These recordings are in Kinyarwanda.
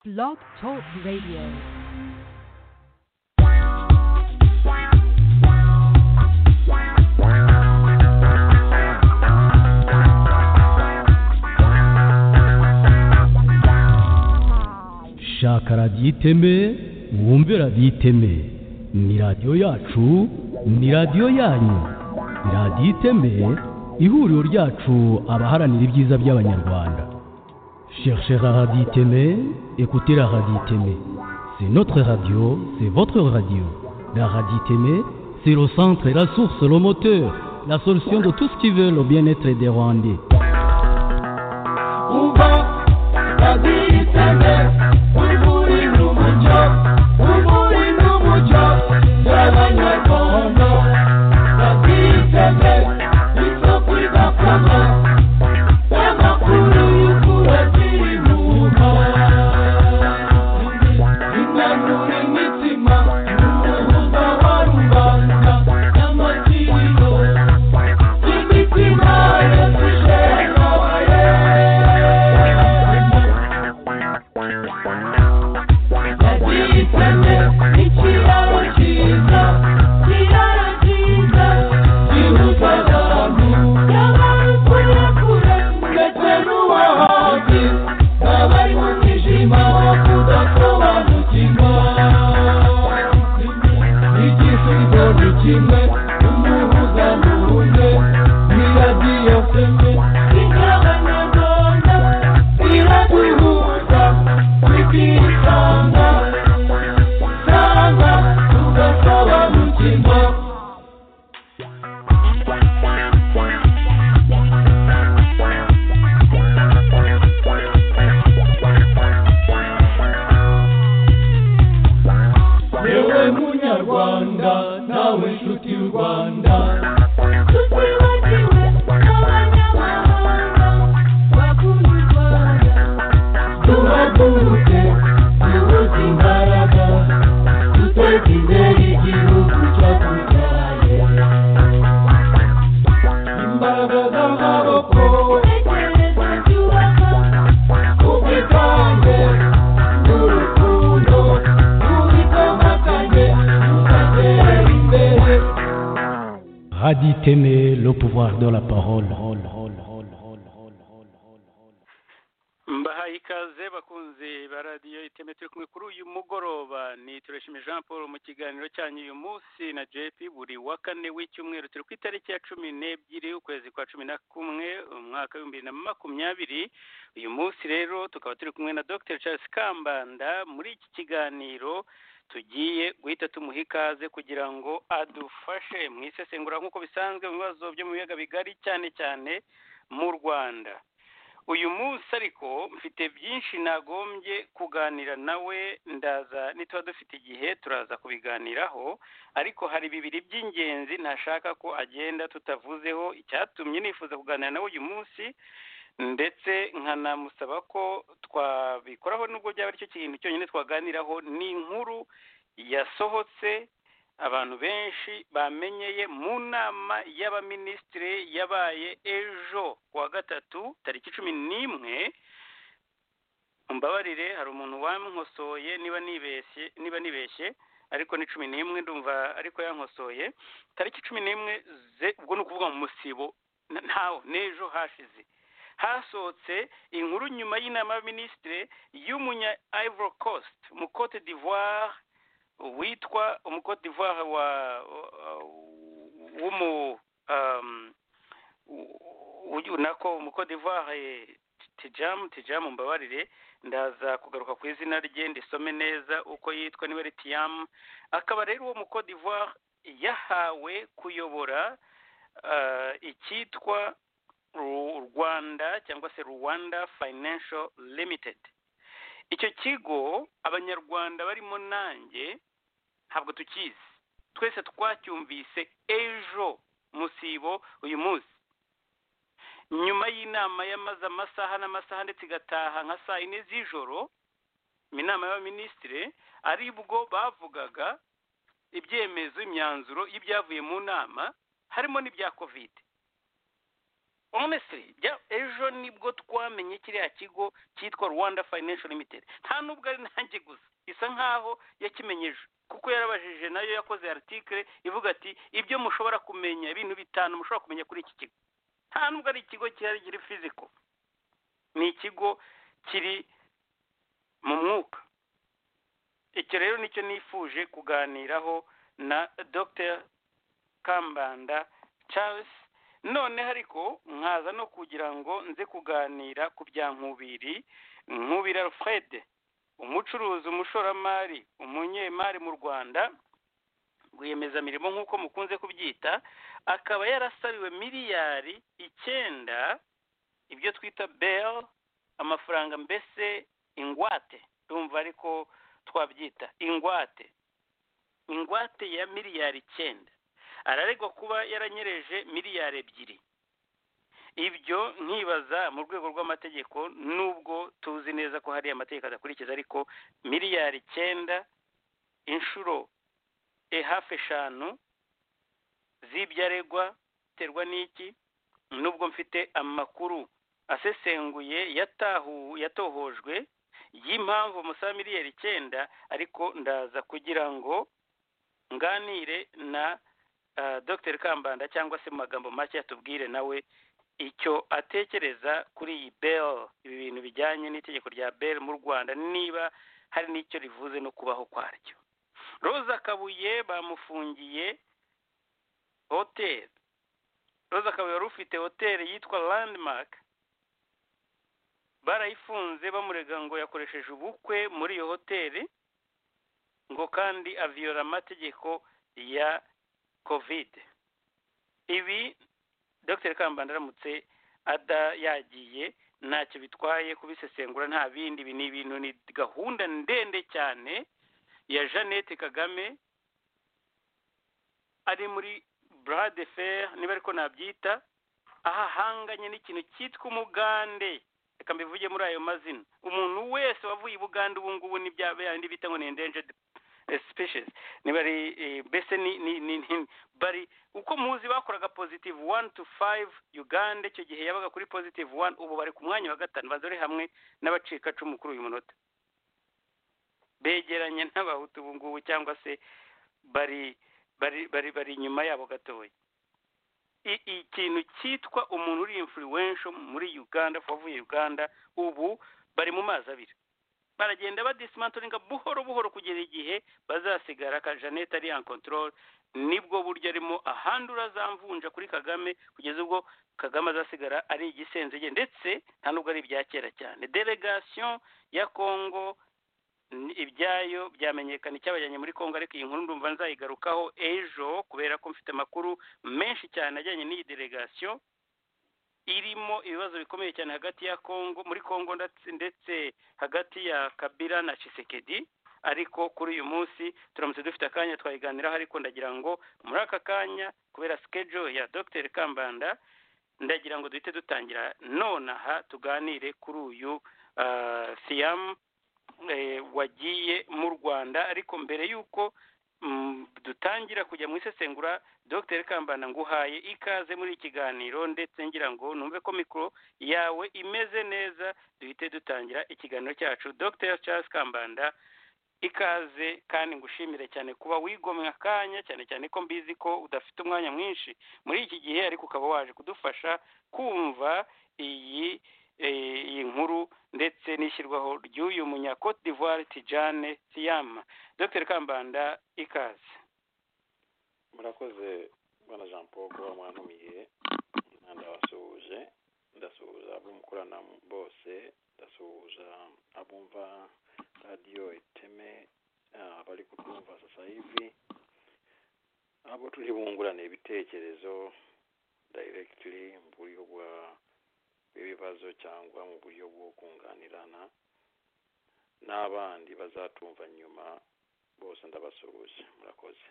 Blog Talk Radio. shaka radiyo iteme wumve radiyo iteme ni radiyo yacu ni radiyo yanyu ni radiyo iteme ihuriro ryacu abaharanira ibyiza by'abanyarwanda cherchez la radiyo iteme écoutez la radiyo iteme c'est notre radio c'est votre radio la radiyo iteme c'est le centre la source le moteur la solution de tout ce qui veut le bien-être des rwandais umva raditeme wiburi n'umucyo wiburi n'umucyo y'abanyarwanda raditeme isoko idakama y'amakuru y'ukura z'ibihuha inanura imitima n'umuhuza wa rubanda n'amatiriro y'imitima yasishengabaye kimwe umuhuza n'uwundi ni radiyo fembe y'abanyarwanda iraduhuza tukisanga sanga tugasobanukirwa yewe munyarwanda nawe nshuti y'u rwanda tutibagiwe n'abanyamahanga bakunda u rwanda duhaguruke duhuze imbaraga duteze imbere igihugu cyatubyaye imbaraga z'amaboko intekerezo zubaka ubwitange n'urukundo tubikomatanye tugatera imbere radiyo iteme le pouvoir de la parole mbahaye ikaze bakunzi ba radiyo iteme turi kumwe kuri uyu mugoroba ni tureshime jean paul mu kiganiro cyanyu uyu munsi na jp buri wa kane w'icyumweru turi ku itariki ya cumi n'ebyiri ukwezi kwa cumi na kumwe umwaka w'ibihumbi bibiri na makumyabiri uyu munsi rero tukaba turi kumwe na dr charles kambanda muri iki kiganiro tugiye guhita tumuha ikaze kugira ngo adufashe mu isesengura nk'uko bisanzwe mu bibazo byo mu biyaga bigari cyane cyane mu rwanda uyu munsi ariko mfite byinshi nagombye kuganira nawe ndaza nituba dufite igihe turaza kubiganiraho ariko hari bibiri by'ingenzi ntashaka ko agenda tutavuzeho icyatumye nifuza kuganira nawe uyu munsi ndetse nkanamusaba ko twabikoraho nubwo byaba aricyo kintu cyonyine twaganiraho ni inkuru yasohotse abantu benshi bamenyeye mu nama y'abaminisitiri yabaye ejo kuwa gatatu tariki cumi n'imwe mbabarire hari umuntu wankosoye niba nibeshye niba nibeshye ariko ni cumi n'imwe ndumva ariko yankosoye tariki cumi n'imwe ze ubwo ni ukuvuga mu musibo na- ntaho n'ejo hashize hasohotse inkuru nyuma y'inama y'abaminisitiri y'umunya ivory coast mu cote d'ivoire witwa umucote d'ivoire wa w'umu um, uyu nako umucote d'ivoire eh, tijamu tijamu mbabarire ndaza kugaruka ku izina rye ndisome neza uko yitwa niba ari tiyamu akaba rero uwo mucote d'ivoire yahawe kuyobora ah, icyitwa Ru- rwanda cyangwa se rwanda financial limited icyo kigo abanyarwanda barimo nanjye ntabwo tukizi twese twacyumvise ejo musibo uyu munsi nyuma y'inama yamaze amasaha n'amasaha ndetse igataha nka saa yine z'ijoro inama y'abaminisitiri ari bwo bavugaga ibyemezo imyanzuro y'ibyavuye mu nama harimo n'ibya kovide honesitiri ejo nibwo twamenye kiriya kigo cyitwa rwanda financial limited nta nubwo ari nanjye gusa isa nkaho yakimenyeje kuko yarabajije nayo yakoze aritikire ivuga ati ibyo mushobora kumenya ibintu bitanu mushobora kumenya kuri iki kigo nta nubwo ari ikigo cyari kiri fiziko ni ikigo kiri mu mwuka icyo rero nicyo nifuje kuganiraho na dr kambanda charles noneho ariko nkaza no kugira ngo nze kuganira ku bya nkubiri nkubira alfred umucuruzi umushoramari umunyemari mu rwanda rwiyemezamirimo nk'uko mukunze kubyita akaba yarasariwe miliyari icyenda ibyo twita bel amafaranga mbese ingwate ndumva ariko twabyita ingwate ingwate ya miliyari icyenda araregwa kuba yaranyereje miliyari ebyiri ibyo nkibaza mu rwego rw'amategeko nubwo tuzi neza ko hari amategeko adakurikiza ariko miliyari icyenda inshuro e hafi eshanu z'ibyo aregwa biterwa n'iki nubwo mfite amakuru asesenguye yatahu yatohojwe y'impamvu musaba miliyari icyenda ariko ndaza kugira ngo nganire na dr kambanda cyangwa se mu magambo make yatubwire nawe icyo atekereza kuri iyi bel ibi bintu bijyanye n'itegeko rya bel mu rwanda niba hari n'icyo rivuze no kubaho kwaryo roza kabuye bamufungiye hoteli roza kabuye wari ufite hoteli yitwa landmark barayifunze bamurega ngo yakoresheje ubukwe muri iyo hoteli ngo kandi aviyora amategeko ya kovide ibi dr kambanda aramutse ada yagiye ntacyo bitwaye kubisesengura nta bindi ibi ni ibintu ni gahunda ndende cyane ya jeannette kagame ari muri brade fer niba ariko nabyita aho ahanganye n'ikintu cyitwa umugande reka mbivuge muri ayo mazina umuntu wese wavuye i bugande ubu ngubu ni bya bindi bita ngo ni endangered species niba ari mbese ni ni ni bari uko muzi bakoraga positive one to five uganda icyo gihe yabaga kuri positive one ubu bari ku mwanya wa gatanu bazore hamwe n'abacikacumu kuri uyu munota begeranye n'abahutu ubu ngubu cyangwa se bari bari bari bari inyuma yabo gatoya ikintu cyitwa umuntu uri influential muri uganda wavuye uganda ubu bari mu mazi abiri baragenda badisimantoringa buhoro buhoro kugera igihe bazasigara ka jeannette ari en control nibwo buryo arimo ahandura azamvunja kuri kagame kugeza ubwo kagame azasigara ari igisenzege ndetse nta nubwo ari ibya kera cyane delegation ya congo ibyayo byamenyekana icyabajyanye muri congo ariko iyi nkuru ndumva nzayigarukaho ejo kubera ko mfite amakuru menshi cyane ajyanye n'iyi delegation irimo ibibazo bikomeye cyane hagati ya congo muri congo ndetse hagati ya kabira na cisekedi ariko kuri uyu munsi turamutse dufite akanya twayiganiraho ariko ndagira ngo muri aka kanya kubera sikejo ya dr kambanda ndagira ngo duhite dutangira nonaha tuganire kuri uyu siyamu wagiye mu rwanda ariko mbere y'uko dutangira kujya mu isesengura dr kambanda nguhaye ikaze muri iki kiganiro ndetse ngira ngo numve ko mikoro yawe imeze neza duhite dutangira ikiganiro cyacu dr charles kambanda ikaze kandi ngushimire cyane kuba wigomwe akanya cyane cyane ko mbizi ko udafite umwanya mwinshi muri iki gihe ariko ukaba waje kudufasha kumva iyi iyi nkuru ndetse n'ishyirwaho ry'uyu munya cote d'ivoire tijane siyama dr kambanda ikaze murakoze bwana jean paul kuba mwantumiye ndabasuhuje ndasuhuza abo mukorana bose ndasuhuza abumva radiyo iteme bari kutwumva sasa hivi abo turi bungurane ibitekerezo directly mu buryo bwa ibibazo cyangwa mu buryo bwo kunganirana n'abandi bazatumva nyuma bose ndabasuhuje murakoze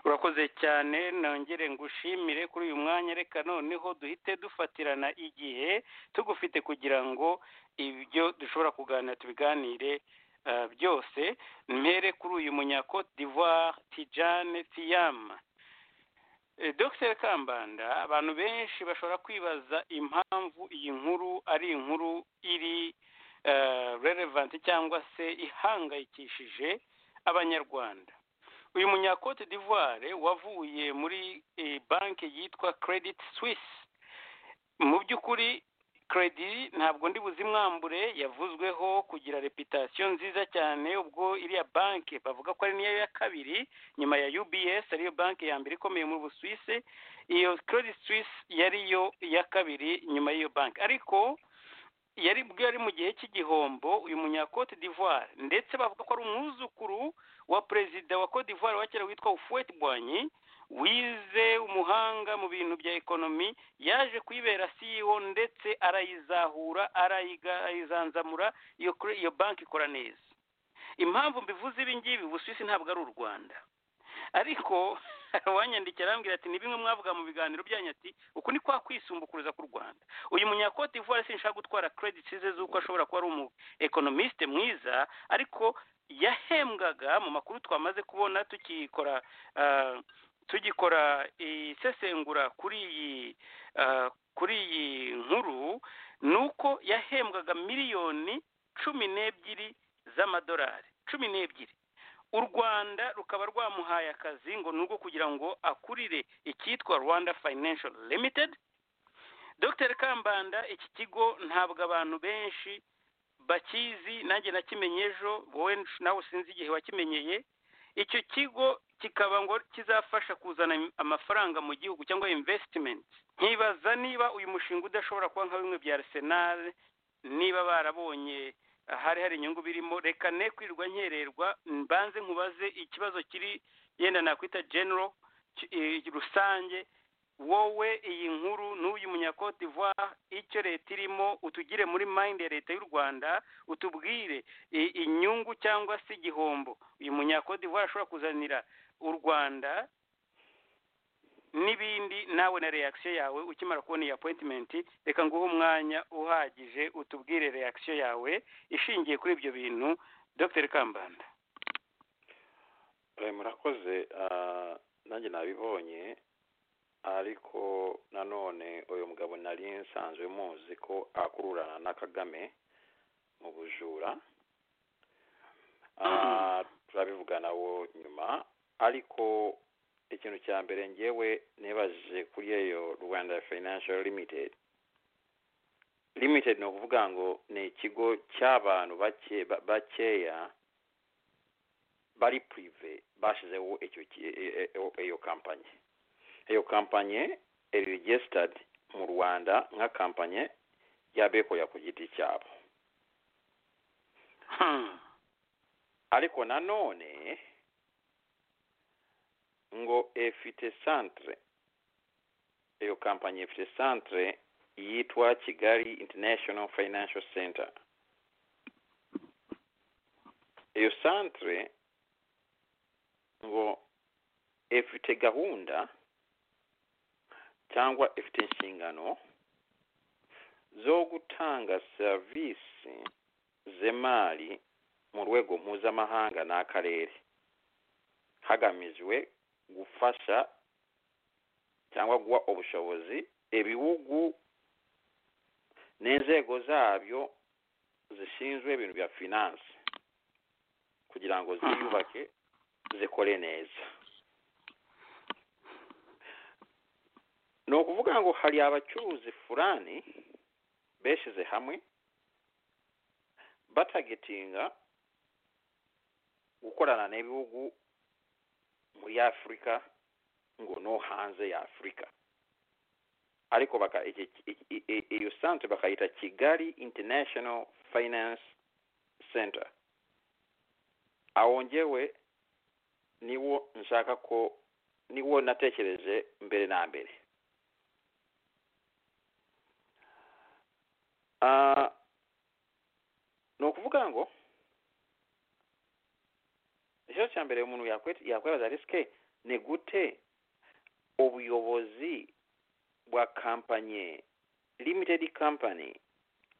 urakoze cyane nongere ngushimire kuri uyu mwanya reka noneho duhite dufatirana igihe tugufite kugira ngo ibyo dushobora kuganira tubiganire byose mpere kuri uyu munya cote d'ivoire tijane siyama Eh, Dr kambanda abantu benshi bashobora kwibaza impamvu iyi nkuru ari inkuru iri eh, relevant cyangwa se ihangayikishije abanyarwanda uyu munya Cote d'ivoire wavuye muri eh, banki yitwa credit suisse mu by'ukuri credit ntabwo ndi buzimwambure yavuzweho kugira reputasiyo nziza cyane ubwo iriya banki bavuga ko ari niyo ya kabiri nyuma ya UBS ariyo banki ya mbere ikomeye mu Busuwisi iyo Credit Suisse yari yo ya kabiri nyuma y'iyo banki ariko yari bwo yari mu gihe cy'igihombo uyu munya Cote d'Ivoire ndetse bavuga ko ari umwuzukuru wa perezida wa Cote d'Ivoire wa kera witwa Houphouët Boigny wize umuhanga mu bintu bya ekonomi yaje kuyibera CEO ndetse arayizahura arayiga- arayizanzamura iyo kure- iyo banki ikora neza impamvu mbivuze ibi ngibi ubusuwisi ntabwo ari u rwanda ariko uwanyandikira arambwira ati ni bimwe mwavuga mu biganiro byanyu ati uku ni kwa kwisumbukuruza ku rwanda uyu munyakote ivoire sinshaka gutwara credits ze z'uko ashobora kuba ari umu ekonomisite mwiza ariko yahembwaga mu makuru twamaze kubona tukikora ah, tugikora isesengura kuri iyi ah, kuri iyi nkuru ni uko yahembwaga miliyoni cumi n'ebyiri z'amadolari cumi n'ebyiri u rwanda rukaba rwamuhaye akazi ngo ni urwo kugira ngo akurire icyitwa rwanda financial limited dr kambanda iki kigo ntabwo abantu benshi bakizi nanjye nakimenye ejo wowe nawe sinzi igihe wakimenyeye icyo kigo kikaba ngo kizafasha kuzana im- amafaranga mu gihugu cyangwa investment nkibaza niba uyu mushinga udashobora kuba nka bimwe bya arsenal niba barabonye hari hari inyungu birimo reka ne kwirirwa nkererwa mbanze nkubaze ikibazo kiri yenda nakwita general ki- eh, rusange wowe iyi nkuru n'uyu munyakote d'ivoire icyo leta irimo utugire muri mind ya leta y'u rwanda utubwire i- inyungu cyangwa se igihombo uyu munyakote d'ivoire ashobora kuzanira u rwanda n'ibindi nawe na reaction yawe ukimara kubona iyi appointment reka nguhe umwanya uhagije utubwire reaction yawe ishingiye kuri ibyo bintu dr kambanda Eh, murakoze ah, nanjye nabibonye ariko nanone uyu mugabo nari nsanzwe muzi ko akururana na kagame mu bujura Ah, turabivugana wo nyuma ariko ikintu cya mbere ngewe nibaje kuri eyo rwanda financial limited limited ni ukuvuga ngo ni ikigo cy'abantu bake ba- bakeya bari purive bashyizeho icyo ki- e- e- e- iyo kampanye iyo kampanye iri regisitadi mu rwanda nka kampanye y'abekorera ku giti cyabo Hmm. ariko nanone ngo ifite centre iyo kampanye ifite centre yitwa kigali international financial center iyo centre ngo ifite gahunda cyangwa ifite inshingano zo gutanga serivisi z'imari mu rwego mpuzamahanga n'akarere hagamijwe gufasha cyangwa guha ubushobozi ibihugu n'inzego zabyo zishinzwe ibintu bya finance kugira ngo ziyubake zikore neza ni ukuvuga ngo hari abacuruzi furani beshyize hamwe batagetinga gukorana n'ibihugu muri afurika ngo no hanze ya afurika ariko baka- iki- iki- i- i- iyo sante bakayita kigali international finance center aho ngewe niwo nshaka ko niwo natekereje mbere na mbere Ah, ni ukuvuga ngo ikibazo cya mbere umuntu yakwe- yakwibaza risike ni gute ubuyobozi bwa kampanye limited company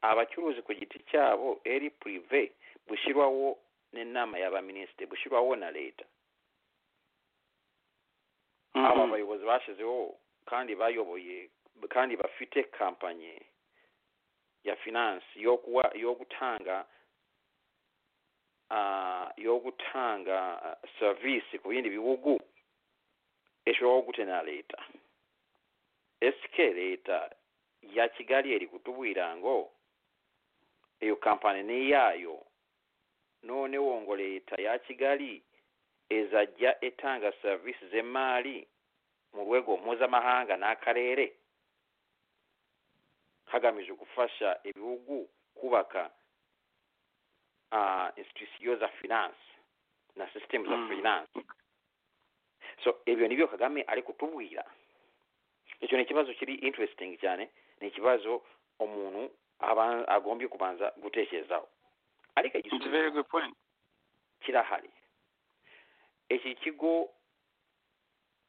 abacuruzi ku giti cyabo eri purive bushyirwaho n'inama y'abaminisitiri bushyirwaho na leta Hmm. aba bayobozi bashyizeho kandi bayoboye kandi bafite kampanye ya finance yo kuwa yo gutanga ah, yo gutanga ah, service ku bindi bihugu ishobora gutena leta sk leta ya kigali eri kutubwira ngo iyo kampani ni iyayo noneho ngo leta ya kigali ezajya etanga serivisi z'emari mu rwego mpuzamahanga n'akarere hagamijwe gufasha ibihugu kubaka uh, institusiyo za finance na sisitemu za Mm. finance so ibyo nibyo kagame ari kutubwira icyo ni ikibazo kiri interesting cyane ni ikibazo umuntu aba- agombye kubanza gutekerezaho ariko it's a igisubizo very good point kirahari iki kigo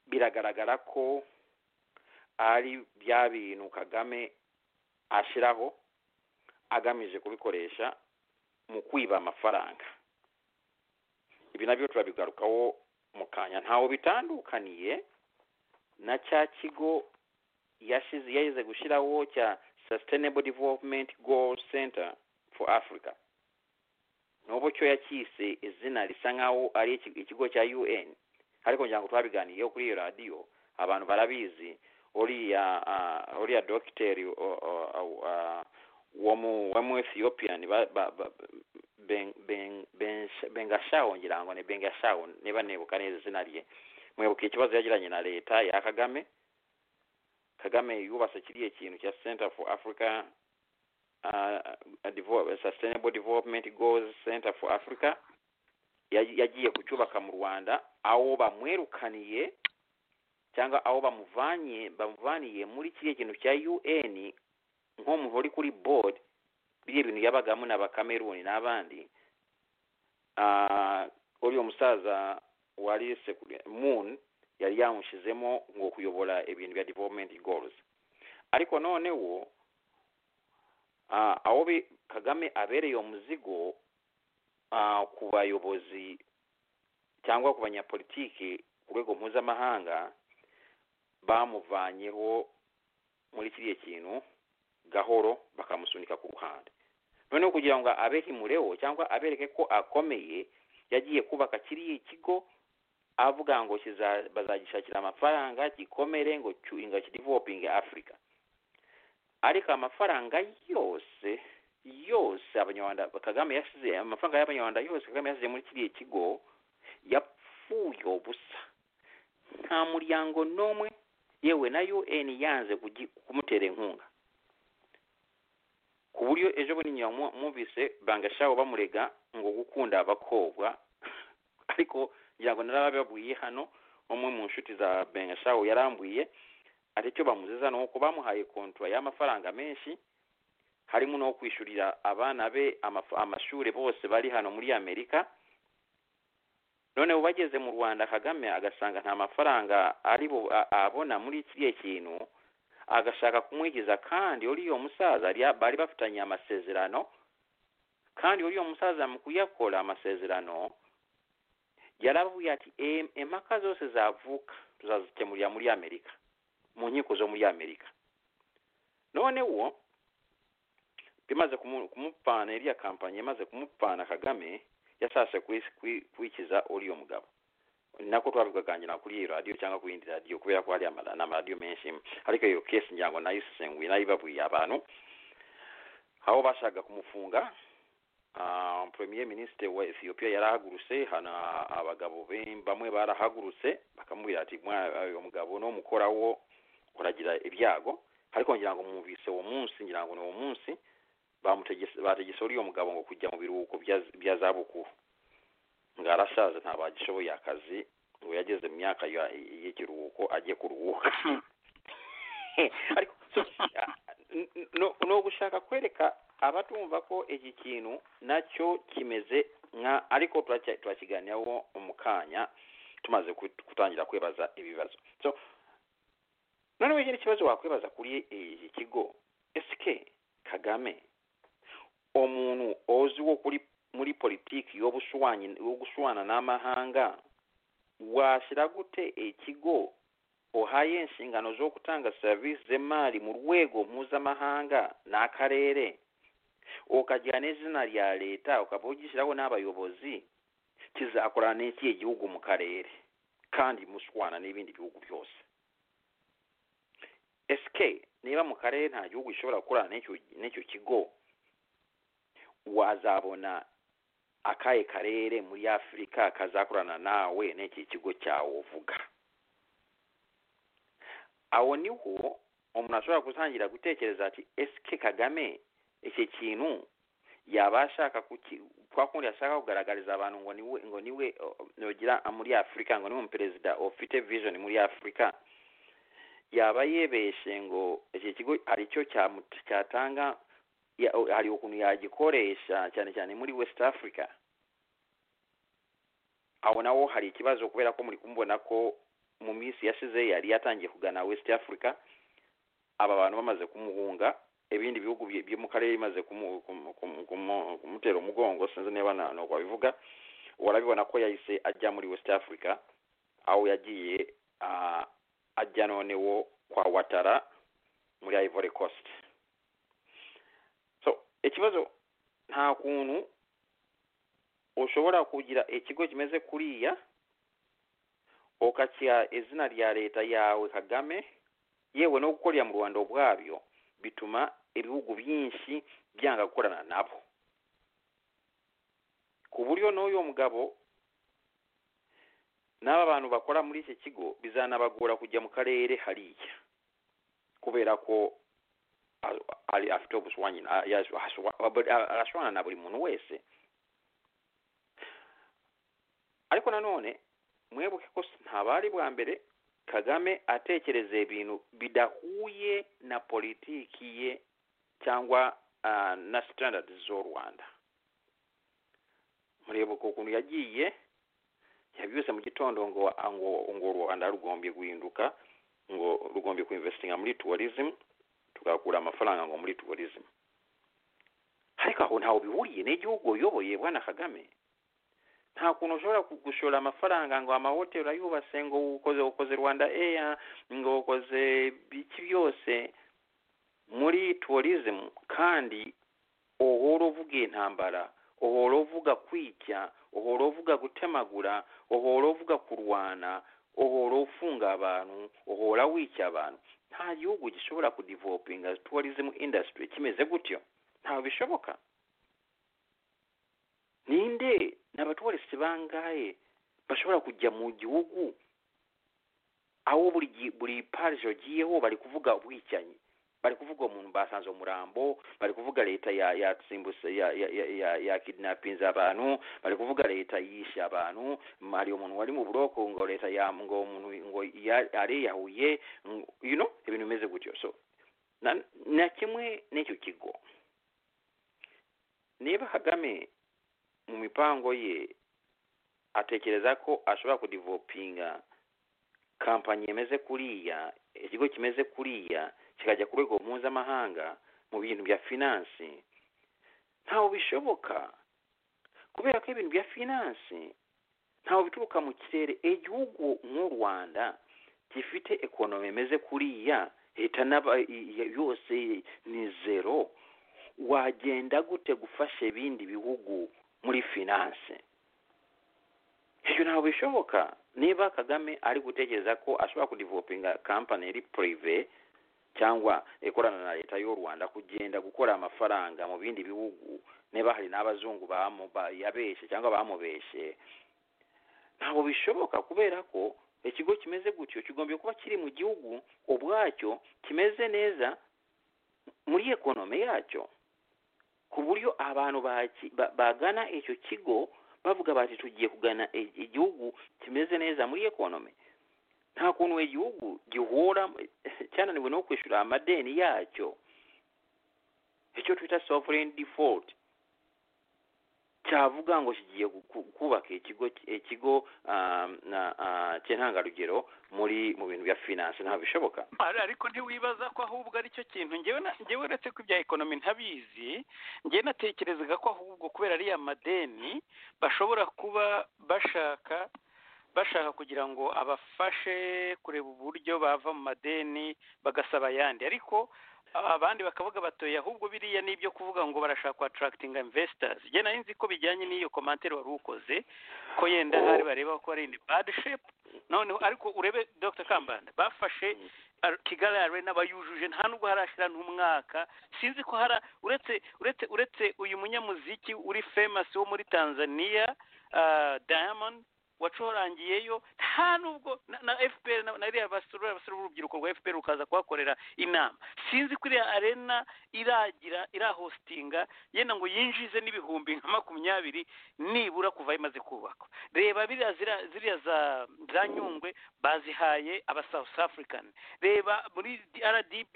biragaragara ko ari bya bintu kagame ashyiraho agamije kubikoresha mu kwiba amafaranga ibi nabyo turabigarukaho mu kanya ntawe bitandukaniye na cya kigo yashize yaheze gushyiraho cya sustainable development goal center for africa n'ubu cyo yacyise izina risa nk'aho ari iki- ikigo cya un ariko ngira ngo twabiganiyeho kuri iyo radiyo abantu barabizi uriya ah, uriya dogiteri o- o- o- ah, wo mu wo mu ethiopiyani bengashaho ngira ngo ni bengashaho niba nibuka neza izina rye mwibuka ikibazo yagiranye na leta ya kagame kagame yubatse kiriya kintu cya center for africa uh, develop, sustainable development goals center for africa Ya- yagiye kucyubaka mu rwanda aho bamwirukaniye cyangwa aho bamuvanye bamuvaniye muri kiriya kintu cya un nk'umuntu uri kuri board biriya bintu yabagamo n'abakameruni n'abandi Ah, uriya musaza wari sekure- moon yari yamushizemo ngo kuyobora ibintu bya development goals ariko noneho ah, aho bi- kagame abereye umuzigo ah, ku bayobozi cyangwa ku banyapolitiki ku rwego mpuzamahanga bamuvanyeho muri kiriya kintu gahoro bakamusunika ku ruhande noneho kugira ngo abehimureho cyangwa abereke ko akomeye yagiye kubaka kiriya kigo avuga ngo kiza- bazagishakira amafaranga gikomere ngo cyu- ngo kidevelopinge afurika ariko amafaranga yose yose abanyarwanda kagame yasize amafaranga y'abanyarwanda yose kagame yasize muri kiriya kigo yapfuye ubusa nta muryango n'umwe yewe na un yanze kugi- kumutera inkunga ku buryo ejo bundi nyuma mu- mwumvise bangashabo bamurega ngo gukunda abakobwa ariko ngira ngo narabababwiye hano umwe mu nshuti za bengashabo yarambwiye ari cyo bamuziza ni uko bamuhaye kontura y'amafaranga menshi harimo no kwishyurira abana be amaf- amashuri bose bari hano muri amerika noneho bageze mu rwanda kagame agasanga nta mafaranga ari bu- a- abona muri kiriya kintu agashaka kumwigiza kandi uriya musaza yari- bari bafitanye amasezerano kandi uriya musaza mu kuyakora amasezerano yaravuye ati "Em- impaka zose zavuka tuzazikemurira muri amerika mu nkiko zo muri amerika noneho bimaze kumu- kumupana iriya kampanye imaze kumupana kagame yashatse kwi- kwi- kwikiza uriya mugabo ni nako twabigaganira kuri iyi radiyo cyangwa ku yindi radiyo kubera ko hari ama- n'amaradiyo menshi ariko iyo kesi ngira ngo nayo isesenguye nayo ibabwiye abantu aho bashaka kumufunga ah, premier ministre wa ethiopia yarahagurutse hana abagabo be- bamwe barahagurutse bakamubwira ati "Mwa- uyu mugabo n'umukorawo uragira ibyago ariko ngira ngo mwumvise uwo munsi ngira ngo ni uwo munsi bamutegese bategese uriya mugabo ngo kujya mu biruhuko bya- bya zabukuru ngo arashaje ntabagishoboye akazi ngo yageze mu myaka ya- y'ikiruhuko ajye kuruhuka ariko so, ah, n- n- no- ni ugushaka kwereka abatumva ko iki kintu nacyo kimeze nka ariko turacya- turakiganiraho mu kanya tumaze ku- gutangira kwibaza ibibazo so noneho ikindi kibazo wakwibaza kuri iki kigo ese kagame umuntu uzwiho kuri muri politiki yo gushwanya yo gushwana n'amahanga washyira gute ikigo ohaye enshingano z'okutanga serivisi z'emaali mu rwego mpuzamahanga n'akarere okajja n'ezzina lya leeta okaba ogisirawo n'abayobozi kizakolana n'eki egihugu mu karere kandi muswana n'ebindi bihugu byose sk niba mu karere nta gihugu gishobora gukorana n'ecyo- n'ekyo kigo wazabona akaye karere muri afurika kazakorana nawe n'eki kigo cyawe uvuga awo niho umuntu ashobora gutangira gutekereza ati ese kagame icyo kintu yaba ashaka kuki kwa kundi ashaka kugaragariza abantu ngo niwe ngo niwe oh, nogira muri afurika ngo niwe umuperezida ufite vision muri afurika yaba yebeshe ngo icyo kigo hari icyo cyamu- cyatanga ya- hari ukuntu yagikoresha cyane cyane muri west africa aho nawo hari ikibazo kubera ko muri kumubona ko mu minsi yashize yari yatangiye kugana west africa aba bantu bamaze kumuhunga ibindi bihugu bye- byo mu karere bimaze kumu- kumu- kumu- kumu- kumutera umugongo sinzi niba na- nuko babivuga urabibona ko yahise ajya muri west africa aho yagiye ah, ajya noneho kwa watara muri ivory coast so ikibazo nta kuntu ushobora kugira ikigo kimeze kuriya okakiha izina lya leta yawe kagame yewe no gukorera mu rwanda ubwabyo bituma ibihugu byinshi byanga gukorana nabo ku buryo n'uyu mugabo n'aba bantu bakora muri iki kigo bizanabagora kujya mu karere hariya kubera ko a- ari afite ubushwanyi na- yaje- ashwa- arashwana na buri muntu wese ariko nanone mwibuke ko ntabari bwa mbere kagame atekereza ibintu bidahuye na politiki ye cyangwa ah, na standard z'u rwanda muribuka ukuntu yagiye yabyuse mu gitondo ngo ngo ngo u rwanda rugombye guhinduka ngo rugombye kuinvestinga muri tourism tugakura amafaranga ngo muri tourism ariko aho ntaho bihuriye n'igihugu uyoboye bwana kagame nta kuntu ushobora ku- gushora amafaranga ngo amahoteli ayubatse ngo ukoze ukoze rwanda eya ngo ukoze biki byose muri tourism kandi uhora uvuga intambara uhora uvuga kwica uhora uvuga gutemagura uhora uvuga kurwana uhora ufunga abantu uhora wica abantu nta gihugu gishobora kudevelopinga tourism industry kimeze gutyo ntawe bishoboka ninde ni abaturisi bangahe bashobora kujya mu gihugu aho buri gi- buri parish ugiyeho bari kuvuga ubwicanyi bari kuvuga umuntu basanze umurambo bari kuvuga leta ya yatsimbuse ya ya ya, ya, ya kidnapinze abantu bari kuvuga leta yishe abantu mm, hari umuntu wari mu buroko ngo leta ya ngo umuntu ngo ya- ariyahuye mm, you know ibintu bimeze gutyo so na, na kimwe n'icyo kigo niba kagame mu mipango ye atekereza ko ashobora kudevelopinga kampani yemeze kuriya ikigo kimeze kuriya kikajya ku rwego mpuzamahanga mu bintu bya finansi ntawe bishoboka kubera ko ibintu bya finansi ntawe bituruka mu kirere igihugu nk'u rwanda gifite ekonomi imeze kuriya leta n'aba- i- i- yose ni zero wagenda gute gufasha ibindi bihugu muri finance ibyo ntabwo bishoboka niba kagame ari gutekereza ko ashobora kudevelopinga kampani iri purive cyangwa ikorana na leta y'u rwanda kugenda gukora amafaranga mu bindi bihugu niba hari n'abazungu bamu- ba- yabeshe cyangwa bamubeshe ntabwo bishoboka kubera ko ikigo kimeze gutyo kigombye kuba kiri mu gihugu ubwacyo kimeze neza muri ekonome yacyo ku buryo abantu baki- ba- bagana icyo kigo bavuga bati tugiye kugana i- igihugu kimeze neza muri ekonomi nta kuntu igihugu gihura cyananiwe no kwishyura amadeni yacyo icyo twita sovereign default cyavuga ngo kigiye gu- ku- kubaka ikigo ikigo um, na, ah, cy'intangarugero muri mu bintu bya finance ntabishoboka Ari- ariko ntiwibaza ko ahubwo ari cyo kintu njyewe na- njyewe uretse ko ibya ekonomi ntabizi njyewe natekerezaga ko ahubwo kubera ariya madeni bashobora kuba bashaka bashaka kugira ngo abafashe kureba uburyo bava mu madeni bagasaba ayandi ariko abandi bakavuga batoye ahubwo biriya ni ibyo kuvuga ngo barashaka kwatarakitinga imvesitazi njye nari nzi ko bijyanye n'iyo komantere wari ukoze ko yenda hari bareba ko ari ini badi shepu noneho ariko urebe dr kambanda bafashe kigali arena bayujuje nta nubwo harashira n'umwaka sinzi ko hara uretse uretse uretse uyu munyamuziki uri famasi wo muri tanzania diamond wacurangiyeyo nta nubwo na fpr na ririya basura abasore b'urubyiruko rwa fpr rukaza kuhakorera inama sinzi ko iriya arena iragira irahositinga yenda ngo yinjize n'ibihumbi nka makumyabiri nibura kuva imaze kubakwa reba biriya zira- ziriya za za nyungwe bazihaye aba south african reba muri rdb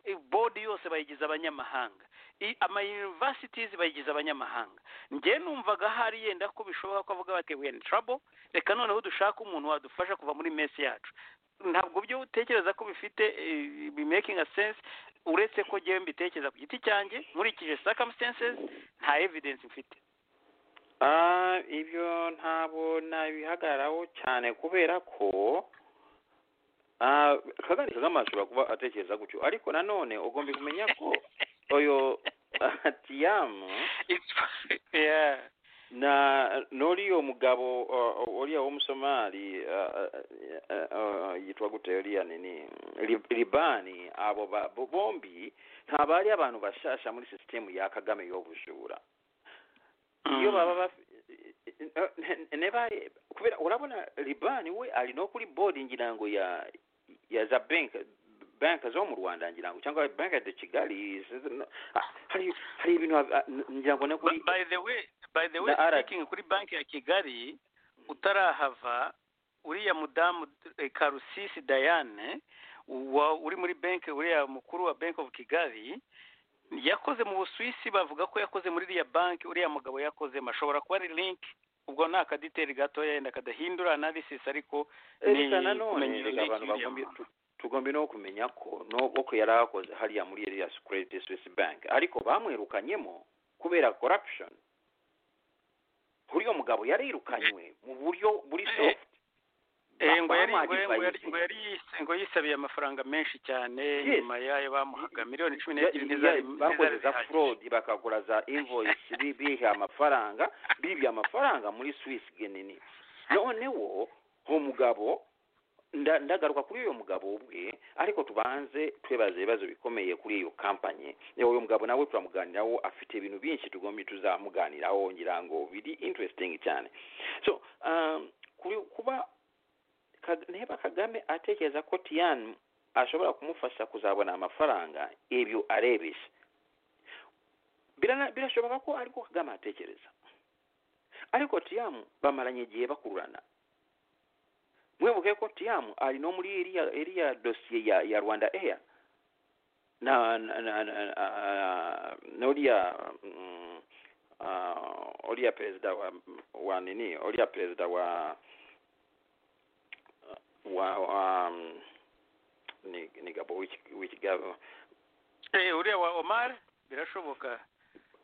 eh, board yose bayigize abanyamahanga i- ama universities bayigize abanyamahanga njye numvaga hari yenda ko bishoboka ko avuga bati we in trouble reka noneho dushaka umuntu wadufasha kuva muri mesi yacu ntabwo byo utekereza ko bifite eh, bi- making a sense uretse ko njyewe mbitekereza ku giti cyanjye nkurikije circumstances nta evidence mfite Ah, ibyo ntabwo nabihagararaho cyane kubera ko ah, kagari kagama ashobora kuba atekereza gutyo ariko nanone ugomba kumenya ko oyo tiyamu It's- yeah. na n'uriya mugabo uh, uriya w'umusomali uh, uh, uh, yitwa gute uriya nini Lib- libani abo ba- bo- bombi ntabwo ari abantu bashasha muri sisitemu ya kagame y'ubujura iyo baba baf- nebaye kubera urabona libani we ari no kuri board ngira ngo ya ya za bank bank zo mu rwanda ngira ngo cyangwa bank de kigali sinzi no- ah, hari hari ibintu ah, ngira ngo no kuri By- by the way by the way Na Arad. speaking kuri banki ya kigali utarahava uriya mudamu eh, karusisi dayane wa uri muri banki uriya mukuru wa bank of kigali yakoze mu busuwisi bavuga ko yakoze muri iriya banki uriya mugabo yakozemo ashobora kuba ari link ubwo ni akaditeri gatoya yenda kadahindura analysis ariko ni Erika nanone kumenya iyo reka link abantu y'uriya bagomba- muntu. tu- tugomba no kumenya ko nubwo ko yari akoze hariya muri iriya Credit Suisse Bank ariko bamwirukanyemo kubera corruption uriya mugabo yarirukanywe mu buryo buri Eh, soft Eh, ngo Ba- yari- ngo bamwadvisinze. ngo yari- ngo yari yise- ngo yisabiye amafaranga menshi cyane Yes. nyuma yayo bamuhaga miliyoni cumi Ya- n'ebyiri ya- ntizari bakoze ntizari za zihagije. fraud bakagura za invoice bi- biha amafaranga bibye amafaranga muri swiss genini noneho uwo mugabo nda- ndagaruka kuri uyo mugabo ubwe ariko tubanze twebaza ibibazo bikomeye kuri iyo kampanye uyu mugabo nawe turamuganiraho afite ibintu byinshi tugomba tuzamuganiraho ngira ngo biri interesting cyane so um, kuri kuba Kag- niba kagame atekereza ko tiyan ashobora kumufasha kuzabona amafaranga ibyo arebesha Birana- birashoboka ko ariko kagame atekereza ariko tiyamu bamaranye igihe bakururana mwibuke ko tiyamu ari no muri iriya iriya dosiye ya, ya rwanda air na na na na- ah, na uriya mm, ah, uriya perezida wa wa nini uriya perezida wa wa wa mm, ni ni gabo w'iki- w'ikigabo Eh, uriya wa omar birashoboka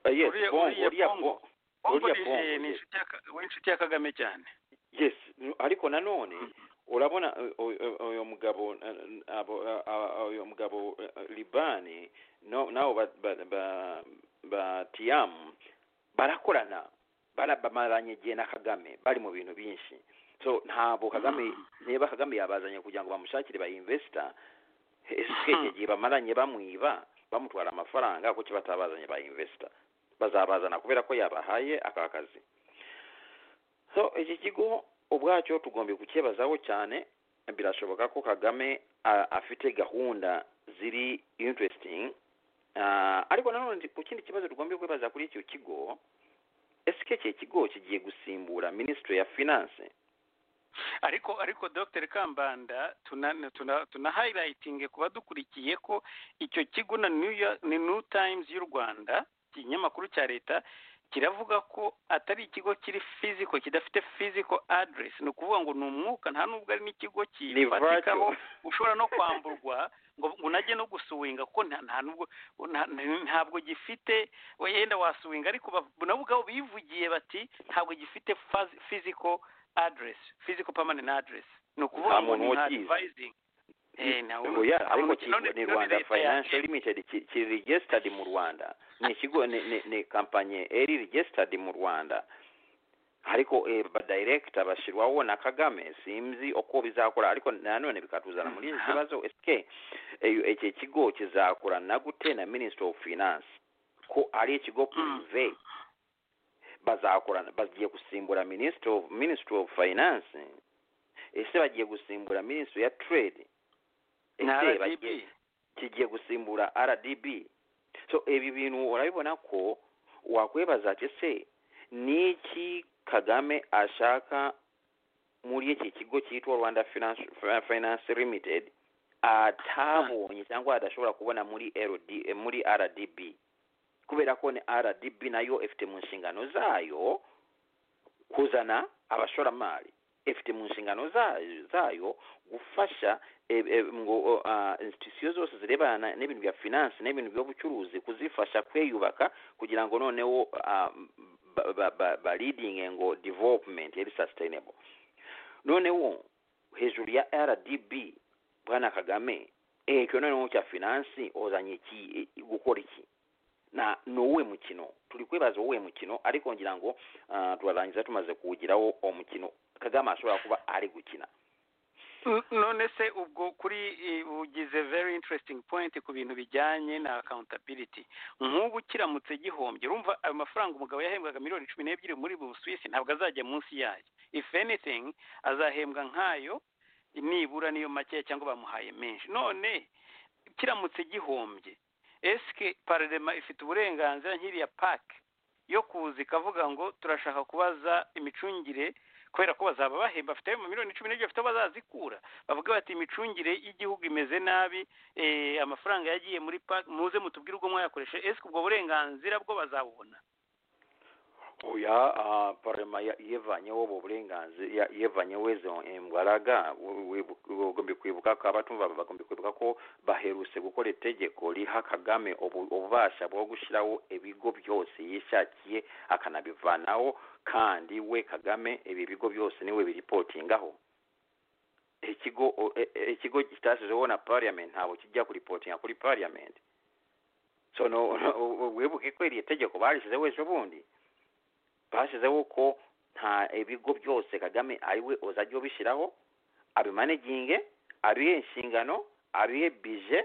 Ah, yes Uriya- bongo uriya uriya Bongo. bongo Bongo ni- Uriya Bongo, ni yes. inshuti ya Ka- we inshuti ya kagame cyane yes ariko nanone urabona uh, uh, uh, uyu mugabo uh, abo, uh, uh, uyu mugabo uh, uh, libani no- nabo ba, ba, ba, ba tiyamu barakorana bara- bamaranye igihe na kagame bari mu bintu byinshi so ntabwo kagame niba kagame yabazanye kugira ngo bamushakire ba investor ese Mhm. igihe bamaranye bamwiba bamutwara amafaranga kuki batabazanye ba investor bazabazana kubera ko yabahaye aka kazi so iki kigo ubwacyo tugomba kukibazaho cyane birashoboka ko kagame a- afite gahunda ziri interesting Ah, ariko nanone ndi- ku kindi kibazo tugomba kwibaza kuri icyo kigo ese iki kigo kigiye gusimbura minisitiri ya finance ariko ariko dr kambanda tuna tuna tuna highlighting kuba dukurikiye ko icyo kigo na new, York, ni new times y'u rwanda ikinyamakuru cya leta kiravuga ko atari ikigo kiri fiziko kidafite fiziko aderesi ni ukuvuga ngo ni umwuka nta nubwo ari n'ikigo ni kifatikaho vacu ushobora no kwamburwa ngo ngo unajye no gusuwinga kuko nta nta nubwo nta- ntabwo gifite wenda wasuwinga ariko ba- nabo ubwabo bivugiye bati ntabwo gifite fazi- physical address physical permanent address ni ukuvuga Nta ngo muntu ni nka ukizi. advising eh nawe ngo ya ariko none- kigo none- ni none rwanda leta financial yacu- limited ki- ki registered mu rwanda ni ikigo ni ni- ni kampanye eri registered mu rwanda ariko eh, badirector bashyirwaho na kagame sinzi uko bizakora ariko nanone bikatuzana muri iki kibazo sk eh, iki kigo kizakora na gute na minister of finance ko ari ikigo prive bazakorana bagiye gusimbura minister of minister of finance ese bagiye gusimbura minister ya trade ni ese RDB bagiye kigiye gusimbura rdb so ibi bintu urabibona ko wakwibaza ati se niki kagame ashaka muri iki kigo cyitwa rwanda finance, finance limited atabonye cyangwa adashobora kubona muri LD, eh, muri rdb kubera ko ni rdb nayo ifite mu nshingano zayo kuzana abashoramari ifite mu nshingano zayo, zayo gufasha eh, eh, ngo uh, institusiyo zose zirebana n'ibintu bya finance n'ibintu by'ubucuruzi kuzifasha kwiyubaka kugira ngo noneho uh, ba- ba- ba- ba leading ngo development yari sustainable noneho hejuru ya rdb bwana kagame ekyo noneho cya finance ozanye iki eh, gukora iki na ni uwuhe mukino turi kwibaza uwuhe mukino ariko ngira ngo ah, turarangiza tumaze kuwugiraho uwo mukino kagame ashobora kuba ari gukina N- none se ubwo kuri eh, ugize very interesting point ku bintu bijyanye na accountability nk'ubu kiramutse gihombye urumva ayo mafaranga umugabo yahembwaga miliyoni cumi n'ebyiri muri bu Swiss ntabwo azajya munsi yayo if anything azahembwa nk'ayo nibura niyo makeya cyangwa bamuhaye menshi none kiramutse gihombye eske parlema ifite uburenganzira nk'iriya pak yo kuza ikavuga ngo turashaka kubaza imicungire kubera ko bazaba bahemba bafite ayo miliyoni cumi n'ebyiri bafite aho bazazikura bavuga bati imicungire y'igihugu imeze nabi eh, amafaranga yagiye muri pak muze mutubwire ubwo mwayakoreshe eske ubwo burenganzira bwo bazabubona oya ah, parema ya- yevanyeho obwo burenganzira ya- yevanyeho ezo embwaraga bagombe kwibuka ko abatumva bagombe kwibuka ko baherutse gukora itegeko riha kagame obu- ububasha bwo gushyiraho ebigo byose yishakiye akanabivanaho kandi we kagame ibi bigo byose niwe biripotingaho ikigo o- e- e- ikigo kitashyizeho na parliament ntabwo kijya kuripotinga kuri parliament so no, no, wibuke ko iri tegeko barishyizeho ejo bundi bashyizeho ko nta ibigo byose kagame ariwe uzajya ubishyiraho abimanaginge abihe inshingano abihe bije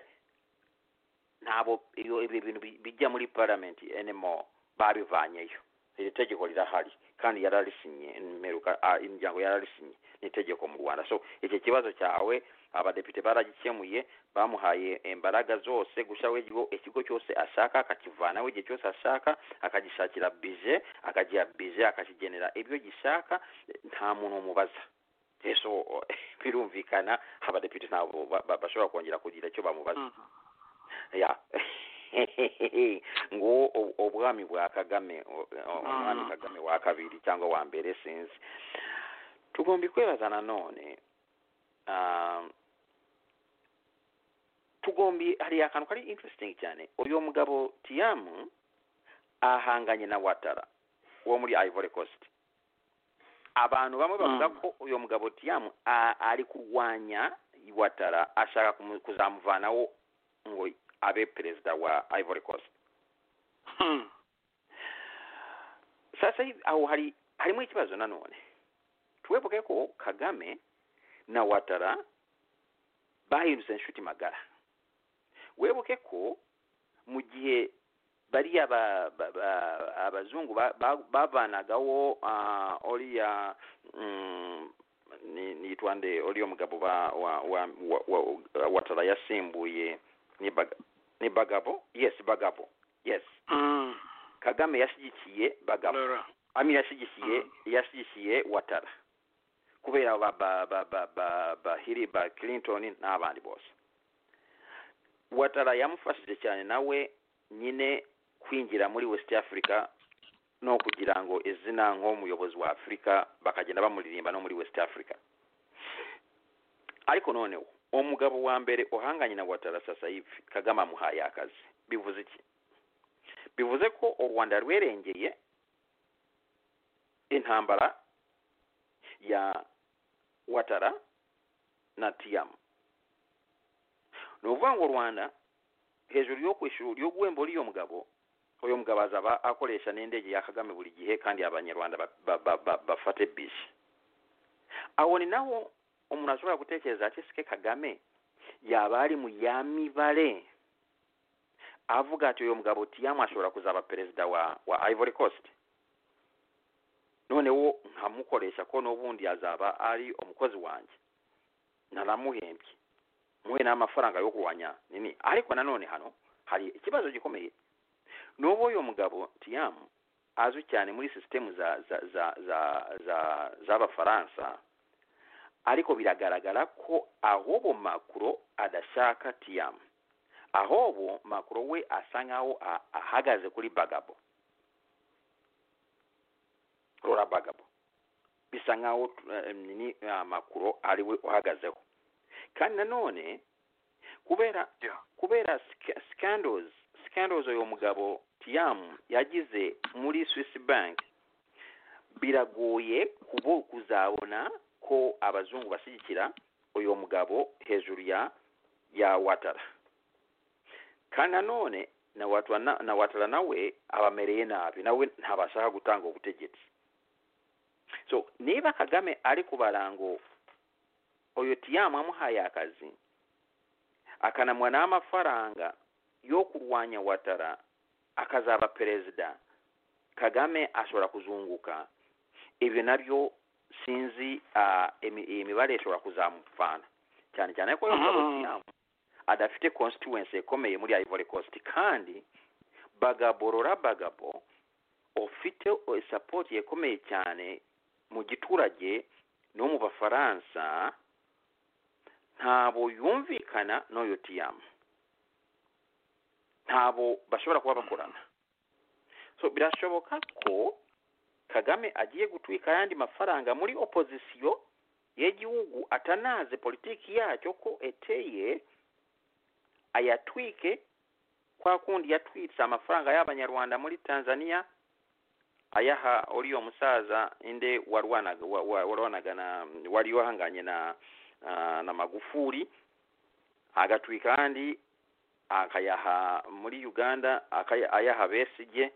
ntabwo iyo ibyo bintu bi- bijya muri paramenti enemo babivanyeyo iri tegeko rirahari kandi yararisinye mperuka ah, imiryango yararisinye ni itegeko mu rwanda so icyo kibazo cyawe abadepite baragikemuye bamuhaye imbaraga zose gushyiraho ikigo ikigo cyose ashaka akakivanaho igihe cyose ashaka akagishakira bije akagiha bije akakigenera ibyo gishaka eh, nta muntu umubaza eso birumvikana abadepite ntabwo ba- ba- bashobora kongera kugira icyo bamubaza ya ngo u- ubwami bwa kagame u- u- umwami Mm. kagame wa kabiri cyangwa wa mbere sinzi tugomba kwibaza nanone ah, tugombi hari akantu kari interesting cyane uyu mugabo tiyamu ahanganye na watara wo muri ivory coast abantu bamwe bavuga Mm. ko uyu mugabo tiyamu a- ari kurwanya watara ashaka kumu- kuzamuvanaho ngo abe perezida wa ivory coast Hmm. sasa hivi aho hari harimo ikibazo nanone twebuke ko kagame na watara bahindutse inshuti magara webuke ko mu gihe bariya ba- ba- ba- abazungu ba- ba- bavanagaho ah, oriya mm, ni- nitwa nde oriya mugabo ba- wa- wa- wa- wa- watara yasimbuye ni Baga- ni bagabo yes bagabo yes Hmm. kagame yashyigikiye bagabo Laura. ami yashyigikiye yashyigikiye watara kubera ba ba ba ba ba ba hiri ba clinton n'abandi bose watara yamufashije cyane nawe nyine kwinjira muri west africa n'okugira ngo ezina ng'omuyobozi wa afurika bakagenda bamuririmba no muri west africa ariko noneho omugabo wa mbere ohanganye na watara sasa hivi kagame amuhaye akazi bivuze iki bivuze ko u rwanda rwerengeye intambara ya watara na tiamu ni ukuvuga ngo u rwanda hejuru yo kwishuri yo guhemba uriyo mugabo uyu mugabo azaba akoresha n'indege ya kagame buri gihe kandi abanyarwanda ba- ba- ba- ba- bafate bisi aho ni naho umuntu ashobora gutekereza ati sike kagame yaba ari mu ya mibare avuga ati uyu mugabo tiyamu ashobora kuzaba perezida wa wa ivory coast noneho nkamukoresha ko n'ubundi azaba ari umukozi wanjye naramuhembye muhe n'amafaranga yo kurwanya nini ariko nanone hano hari ikibazo gikomeye n'ubu uyu mugabo tiyamu azwi cyane muri sisitemu za za za za za z'abafaransa ariko biragaragara ko ahubwo makuro adashaka tiyamu ahubwo makuro we asa nkaho a- ahagaze kuri bagabo rora bagabo bisa nkaho eh, nini eh, makuro ariwe uhagazeho kandi nanone kubera kubera sca- scandals scandals uyu mugabo tiam yagize muri swiss bank biragoye kubo kuzabona ko abazungu bashyigikira uyu mugabo hejuru ya ya watara kandi nanone na watara na, na watara nawe abamereye nabi nawe ntabashaka gutanga ubutegetsi so niba kagame ari kubara ngo uyu tiyamu amuhaye akazi akanamwa n'amafaranga yo kurwanya watara akazaba perezida kagame ashobora kuzunguka ibyo nabyo sinzi ah, imi- iyi mibare ishobora kuzamufana cyane cyane ko uyu mugabo Mhm. Tiam adafite constituency ikomeye muri ivory coast kandi bagaborora bagabo ufite support ikomeye cyane mu giturage no mu bafaransa ntabo yumvikana n'uyu tiyamu ntabo bashobora kuba bakorana so birashoboka ko kagame agiye gutwika ayandi mafaranga muri opozisiyo y'igihugu atanaze politiki yacyo ko eteye ayatwike kwa kundi yatwitse amafaranga y'abanyarwanda muri tanzania ayaha uriyo musaza inde warwanaga wa- wa- warwanaga na wari wahanganye na ah, na magufuri agatwika kandi akayaha muri uganda akaya- ayaha besige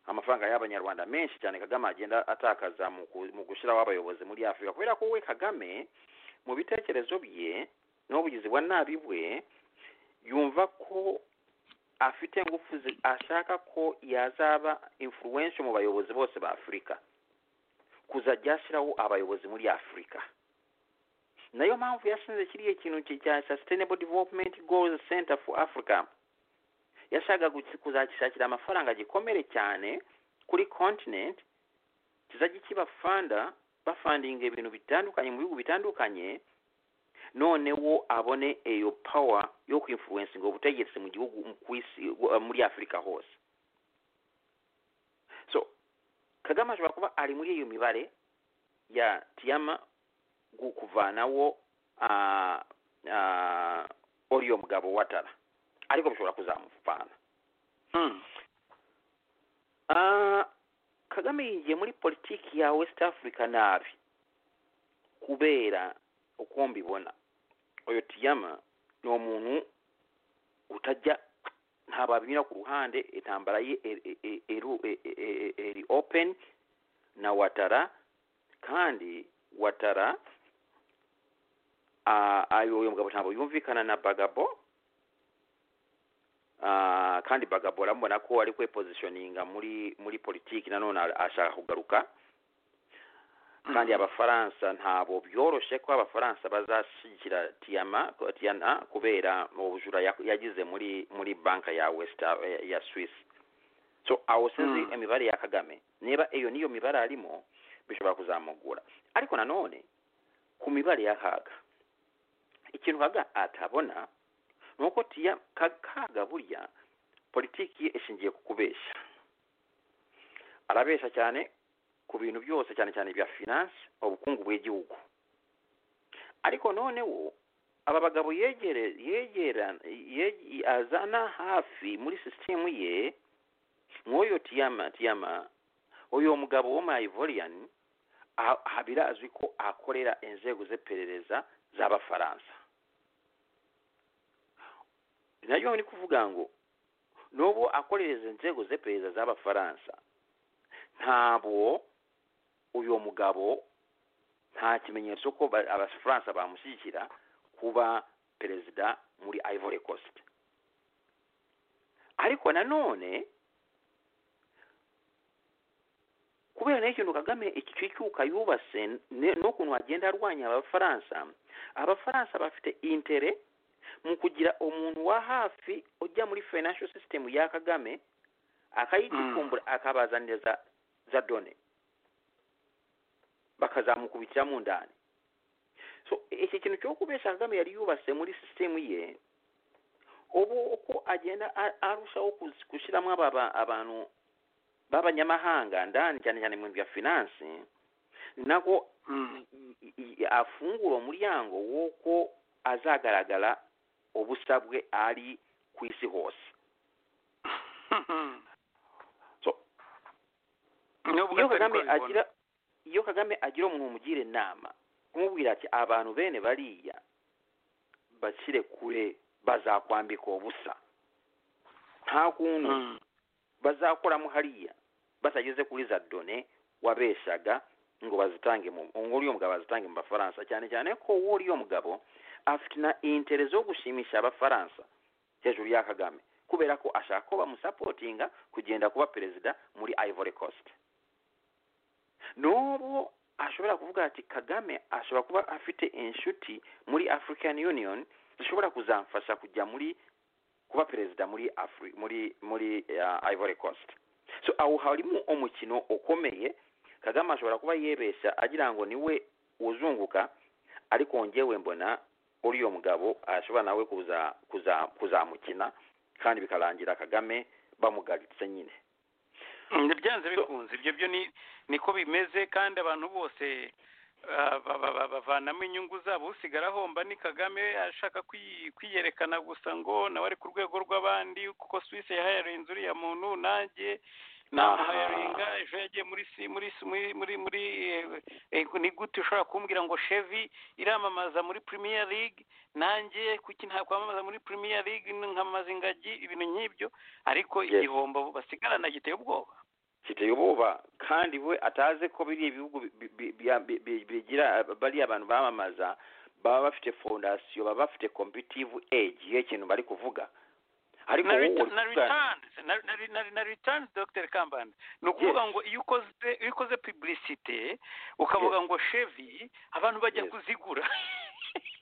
amafaranga y'abanyarwanda menshi cyane kagame agenda atakaza mu ku- mu gushyiraho abayobozi muri afurika kubera ko we kagame mu bitekerezo bye n'ubugizi bwa nabi bwe yumva ko afite ingufu zi- ashaka ko yazaba influence mu bayobozi bose ba afurika kuzajya ashyiraho abayobozi muri afurika nayo mpamvu yashinze kiriya kintu ki- cya sustainable development goals center for africa yashaka guki- kuzagishakira amafaranga gikomere cyane kuri continent kizajya kibafanda bafandinga ibintu bitandukanye mu bihugu bitandukanye noneho abone iyo power yo kuinfluensinga ubutegetsi mu gihugu mu- ku isi uh, muri afurika hose so kagame ashobora kuba ari muri iyo mibare ya tiyama gu- kuvanaho ah, ah, uriyo mugabo watara ariko bishobora kuzamuvana Hmm. Ah, kagame yinjiye muri politiki ya west africa nabi kubera uko mbibona uyu tiyama ni umuntu utajya ntababira ku ruhande intambara ye eri- eri- eri- eri- eri open na watara kandi watara ah, ayo uyu mugabo ntabwo yumvikana na bagabo Ah, kandi bagabo urabona ko ari kwepositioninga muri muri politiki nanone a- ashaka kugaruka kandi abafaransa ntabo byoroshye ko abafaransa bazashyigikira tiyama ko- tiyana kubera ubujura yak- yagize muri muri banka ya west ya- ya swiss so aho sinzi Mm. imibare ya kagame niba iyo niyo mibare arimo bishobora kuzamugura ariko nanone ku mibare ya kaga ikintu kaga atabona ni uko tiya ka- kaga burya politiki ye ishingiye ku kubeshya arabeshya cyane ku bintu byose cyane cyane bya finance ubukungu bw'igihugu ariko noneho aba bagabo yegere yegera- yeg- azana hafi muri sisitemu ye nk'uyu tiyama tiyama uyu mugabo w'umayivoriyan birazwi ko akorera inzego z'iperereza z'abafaransa nayo ni kuvuga ngo n'ubu akorereza inzego z'iperereza z'abafaransa ntabwo uyu mugabo nta kimenyetso ko ba- abafaransa bamushyigikira kuba perezida muri ivory coast ariko nanone kubera n'ikintu kagame iki cyuka yubatse ne- n'ukuntu agenda arwanya abafaransa abafaransa bafite intere mu kugira umuntu wa hafi ujya muri financial system ya kagame akayigikumbura akabazanira za za done bakazamukubitiramo ndani so iki kintu cyo kubesha kagame yari yubatse muri sisitemu ye ubu uko agenda a- arushaho kus- gushyiramo aba ba- abantu b'abanyamahanga ndani cyane cyane mu bintu bya finansi nako i- i- afungura umuryango w'uko azagaragara ubusa bwe ari ku isi hose So, nubwo iyo atari kagame kubibona. agira iyo kagame agira umuntu umugira inama kumubwira ati abantu bene bariya bashyire kure bazakwambika ubusa nta kuntu Mm. bazakoramo hariya batageze kuri za done wabeshaga ngo bazitange mu ngo uriya mugabo azitange mu bafaransa cyane cyane ko uwo uriya mugabo afite na intere zo gushimisha abafaransa hejuru ya kagame kubera ko ashaka ko bamusapotinga kugenda kuba perezida muri ivory coast n'ubu ashobora kuvuga ati kagame ashobora kuba afite inshuti muri african union zishobora kuzamfasha kujya muri kuba perezida muri Afri, muri muri uh, Ivory Coast so aho harimo umukino ukomeye Kagame ashobora kuba yibeshya agira ngo niwe uzunguka ariko njyewe mbona uriya mugabo ashobora nawe kuza kuza kuzamukina kandi bikarangira Kagame bamugaritse nyine Mm, byanze bikunze ibyo byo ni niko bimeze kandi abantu bose ah, ba- ba- ba- bavanamo inyungu zabo usigara ahomba ni kagame ashaka kwi- kwiyerekana gusa ngo nawe ari ku rwego rw'abandi kuko swisi yahayarinze uriya muntu nanjye namuhayaringa ejo yagiye muri si muri si- muri muri muri eh, eh, ni gute ushobora kumbwira ngo shevi iramamaza muri premier league nanjye kuki nta kwamamaza muri premier league nkamaza ingagi ibintu nk'ibyo ariko Yes. igihombo basigarana giteye ubwoba kiteye ubwoba kandi we atazi ko biriya ibihugu bi- bi- bi- bi- bi- bigira bariya abantu bamamaza baba bafite fondasiyo baba bafite competitive edge y'ikintu bari kuvuga ariko na wowe reta- uri na kuvuga- returns na na na- na returns Dr Kambanda ni ukuvuga ngo iyo ukoze iyo ukoze publicité ukavuga ngo Chevy abantu bajya Yes. kuzigura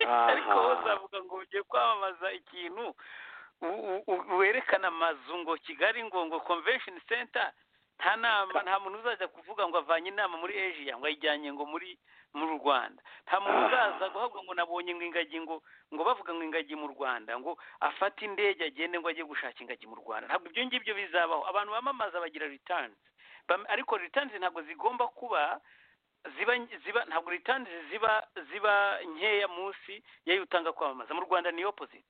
Aha. ariko wowe uzavuga ngo ugiye kwamamaza ikintu u- u- u- werekana amazu ngo Kigali ngo ngo convention center nta nama nta muntu uzaza kuvuga ngo avanye inama muri Asia ngo ayijyanye ngo muri mu Rwanda nta muntu Ah. uzaza guhabwa ngo nabonye ngo ingagi ngo ngo bavuga ngo ingagi mu Rwanda ngo afate indege agende ngo ajye gushaka ingagi mu Rwanda ntabwo ibyo ngibyo bizabaho abantu bamamaza bagira returns Bam- ariko returns ntabwo zigomba kuba ziba ziba ntabwo returns ziba ziba nkeya munsi yayo utanga kwamamaza mu Rwanda ni opposite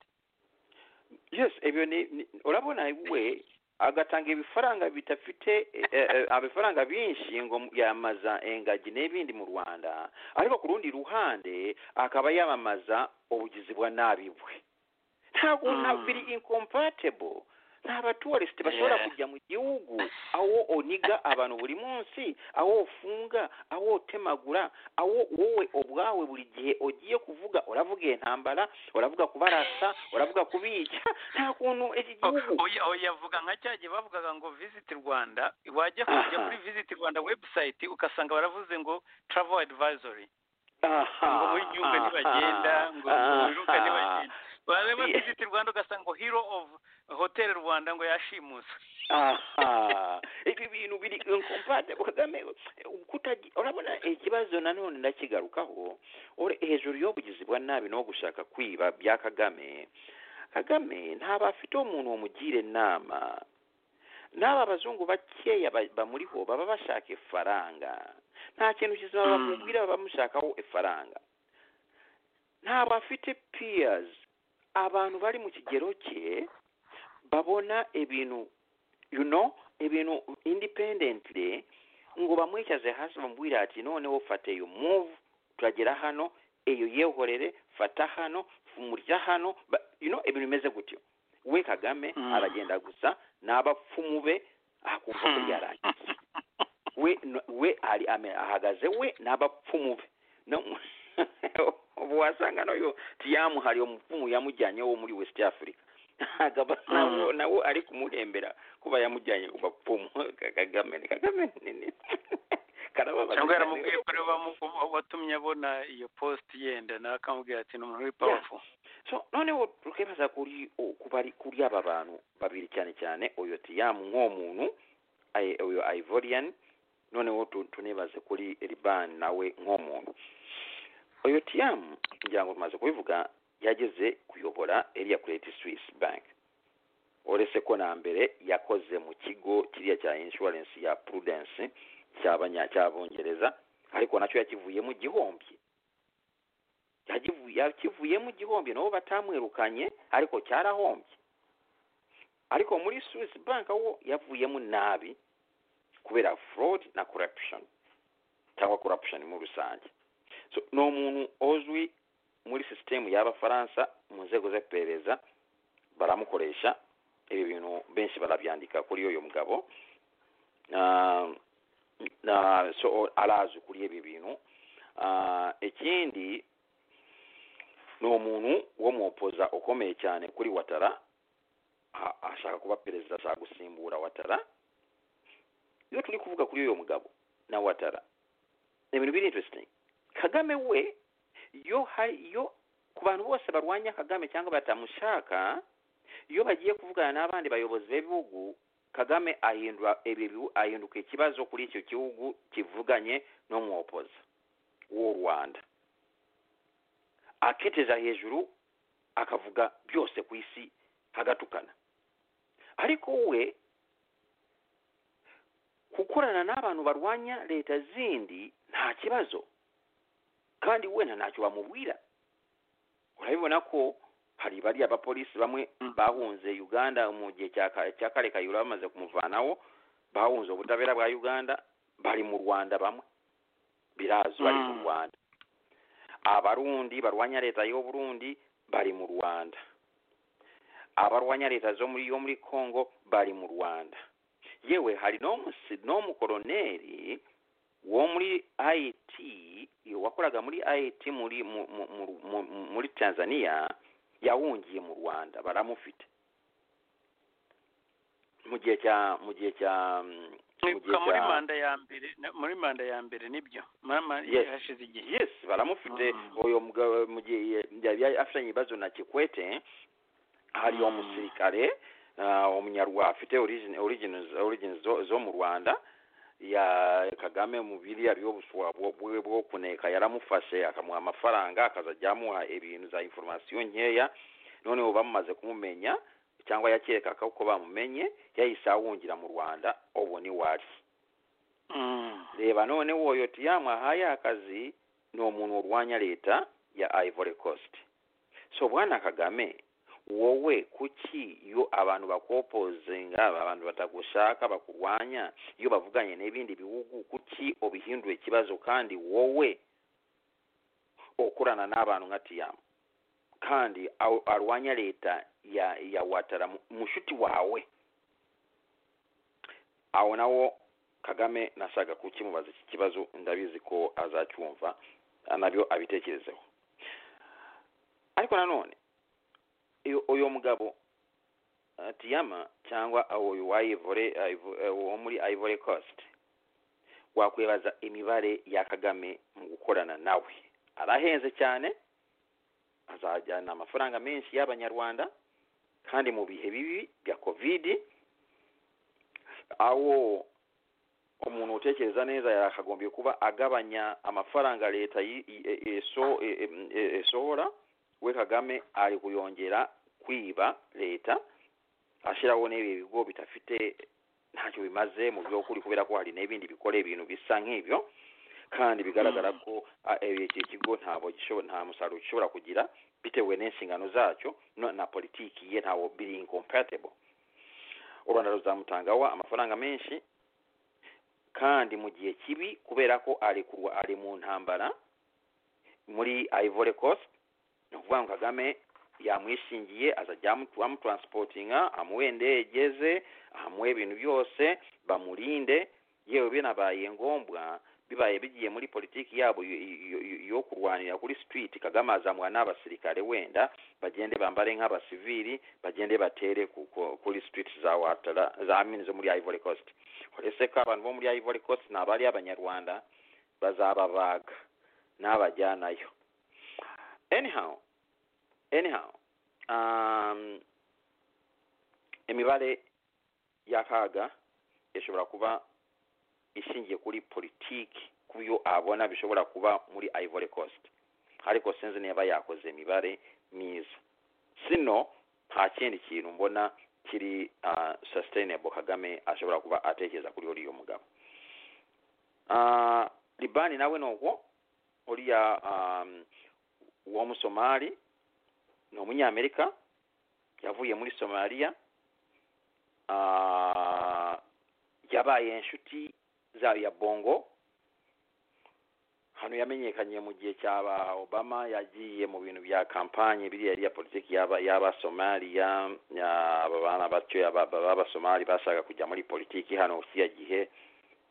yes ibyo ni ni- urabona we agatanga ibifaranga bidafite eh, eh, amafaranga binshi ngo yamaza ingagi n'ibindi mu rwanda ariko ku rundi ruhande akaba yamamaza ubugizi bwa nabi bwe ntabwo Mm. ntabwo biri incompatible nta batuwarisite bashobora Yeah. kujya mu gihugu aho uniga abantu buri munsi aho ufunga aho utemagura aho wowe ubwawe buri gihe ugiye kuvuga uravuga iyo ntambara uravuga kubarasa uravuga kubica nta kuntu iki gihugu oya oya vuga nka cya gihe bavugaga ngo visit Rwanda wajya kujya Aha. kuri visit Rwanda website ugasanga baravuze ngo travel advisory ngo muri gihugu ntibagenda ngo mu biruka ntibagenda wareba Yeah. visit Rwanda ugasanga ngo hero of hotel Rwanda ngo yashimuswe aha ibi bintu biri incompatible kagame kutagira urabona ikibazo nanone ndakigarukaho ore hejuru y'ubugizi bwa nabi no gushaka kwiba bya kagame kagame ntabwo afite umuntu wamugira inama n'aba abazungu bakeya ba- bamuriho baba bashaka ifaranga nta kintu kizima Mm. bamubwira baba bamushakaho ifaranga ntabwo afite peers abantu bari mu kigero cye babona ibintu you know ibintu independently ngo bamwicaze hasi bamubwire ati noneho fata iyo move turagera hano iyo yehorere fata hano murya hano ba- you know ibintu bimeze gutyo we kagame Mm. aragenda gusa n'abapfumu be akumva ko yarangiye we no- we ari ame- ahagaze we n'abapfumu be no ubu wasanga nayo tiyamuhariye umupfumu yamujyanye wo muri west africa akaba nawo nawo ari kumuhembera kuba yamujyanye ku bapfumu kagame ni kagame nini karababaza cyangwa cyane. yaramubwiye ko ariwe wamu- watumye abona iyo post yenda nawe akamubwira ati ni umuntu w'ipafu so noneho tukibaza kuri o- ku bari- kuri aba bantu babiri cyane cyane uyu tiyamu nk'umuntu aye- uyu ivorian noneho tu- tunibaze kuri riban nawe nk'umuntu uyu tiyamu ngira ngo tumaze kubivuga yageze kuyobora eriya kureti swiss bank uretse ko na mbere yakoze mu kigo kiriya cya insurance ya prudence cy'abanya- cy'abongereza ariko nacyo yakivuyemo igihombi yakivu- yakivuyemo igihombi nabo batamwirukanye ariko cyarahombye ariko muri swiss bank wo yavuyemo nabi kubera fraud na corruption cyangwa corruption muri rusange so ni umuntu uzwi muri sisitemu y'abafaransa mu nzego z'iperereza baramukoresha ibi bintu benshi barabyandika kuri uyu mugabo Ah, na- so arazi kuri ibi bintu Ah, ikindi ni umuntu wo mu opoza ukomeye cyane kuri watara a- ashaka kuba perezida ashaka gusimbura watara iyo turi kuvuga kuri uyu mugabo na watara ni ibintu biri interesting kagame we yo hari yo ku bantu bose barwanya kagame cyangwa batamushaka iyo bagiye kuvugana n'abandi bayobozi b'ibihugu kagame ahindura ibi bihu- ahinduka ikibazo kuri icyo gihugu kivuganye no mu opoza w'u rwanda aketeza hejuru akavuga byose ku isi agatukana ariko we gukorana n'abantu barwanya leta zindi nta kibazo kandi we nta ntacyo bamubwira urabibona ko hari bariya bapolisi bamwe Mm. bahunze uganda mu gihe cya Ka- cya kare kayihura bamaze kumuvanaho bahunze ubutabera bwa uganda bari mu rwanda bamwe birazwi bari mu Mm. rwanda abarundi barwanya leta y'uburundi bari mu rwanda abarwanya leta zo muri yo muri congo bari mu rwanda yewe hari n'omusi- n'omukoloneli wo muri it wakoraga muri it muri mu, mu, mu, mu, mu- muri tanzania yawungiye mu rwanda baramufite mu gihe cya mu gihe cya mm, mu gihe Mwibuka muri cya- manda ya mbere na- muri manda ya mbere nibyo Mama- Yes. hashize igihe yes baramufite Mm. uyo mugabo mu gihe yari afitanye ibibazo na kikwete hari uwo Mm. musirikare ah, umunyarwanda afite origin origin- origin zo- zo mu rwanda ya kagame mu biriya byo buswa bwo- bwe bwo kuneka yaramufashe akamuha amafaranga akazajya amuha ibintu za information nkeya noneho bamaze kumumenya cyangwa yakeka ko ko bamumenye yahise awungira mu rwanda ubu ni wari Mm. reba none woyo tiyamu ahaye akazi ni umuntu urwanya leta ya ivory coast so bwana kagame wowe kuki iyo abantu bakopozinga abantu batagushaka bakurwanya iyo bavuganye n'ibindi bihugu kuki ubihindura ikibazo kandi wowe ukorana n'abantu nka tiyamu kandi aw- arwanya leta ya ya watara mu- mushuti wawe aho nawo kagame nashaka kukimubaza iki kibazo ndabizi ko azacyumva nabyo abitekerezeho ariko nanone iyo- uyu mugabo eh, tiyama cyangwa uyu wa Ivory- Ivo- eh, wo muri ivory coast wakwibaza imibare ya kagame mu gukorana nawe arahenze cyane azajyana amafaranga menshi y'abanyarwanda kandi mu bihe bibi bya kovidi aho umuntu utekereza neza yakagombye kuba agabanya amafaranga leta yi- i- e- eso- e- e- e- esohora we kagame ari kuyongera kwiba leta ashyiraho n'ibi bigo bidafite ntacyo bimaze mu by'ukuri kubera ko hari n'ibindi bikora ibintu bisa nk'ibyo kandi bigaragara ko ah, eh, iki kigo ntabwo gishobo- nta musaruro gishobora kugira bitewe n'inshingano zacyo no- na politiki ye ntawo biri incompatible u rwanda ruzamutangaho amafaranga menshi kandi mu gihe kibi kubera ko ari kurwa ari mu ntambara muri ivory coast ni ukuvuga ngo kagame yamwishingiye azajya amu- amutransportinga amuhe indege ze amuhe ibintu byose bamurinde yewe binabaye ngombwa bibaye bigiye muri politiki yabo yo- yo- yo- yo kurwanira kuri street kagame azamuha n'abasirikare wenda bagende bambare nk'abasivili bagende batere ku- ku- kuri street za watara za amini zo muri ivory coast uretse ko abantu bo muri ivory coast ni abari abanyarwanda bazababaga n'abajyanayo anyhow anyhow um, imibare y'akaga ishobora kuba ishingiye kuri politiki kuyo abona bishobora kuba muri ivory coast ariko sinzi niba yakoze imibare myiza sino nta kindi kintu mbona kiri uh, sustainable kagame ashobora kuba atekereza kuri uriya mugabo uh, libani nawe ni uko uriya um, uwo musomali ni umunyamerika yavuye muri somaliya Ah, yabaye inshuti zayo ya bongo hano yamenyekanye mu gihe cya ba obama yagiye mu bintu bya kampanye biriya yari iya politiki y'aba y'abasomaliya ya- aba bana batyo aba- aba- b'abasomali bashaka kujya muri politiki hano kiriya gihe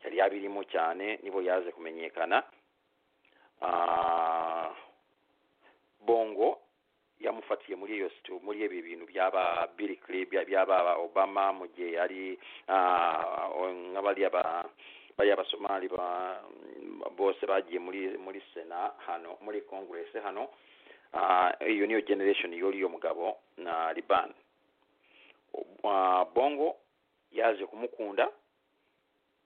yari yabirimo cyane nibo yaje kumenyekana Ah, bongo yamufatiye muri iyo situ muri ibi bintu byaba Bill Clinton byaba Obama mu gihe yari ah, nk'abari aba bari abasomali ba bose bagiye muri muri sena hano muri congress hano Ah, iyo niyo generation y'uriyo mugabo na Liban Ah, Bongo yaje kumukunda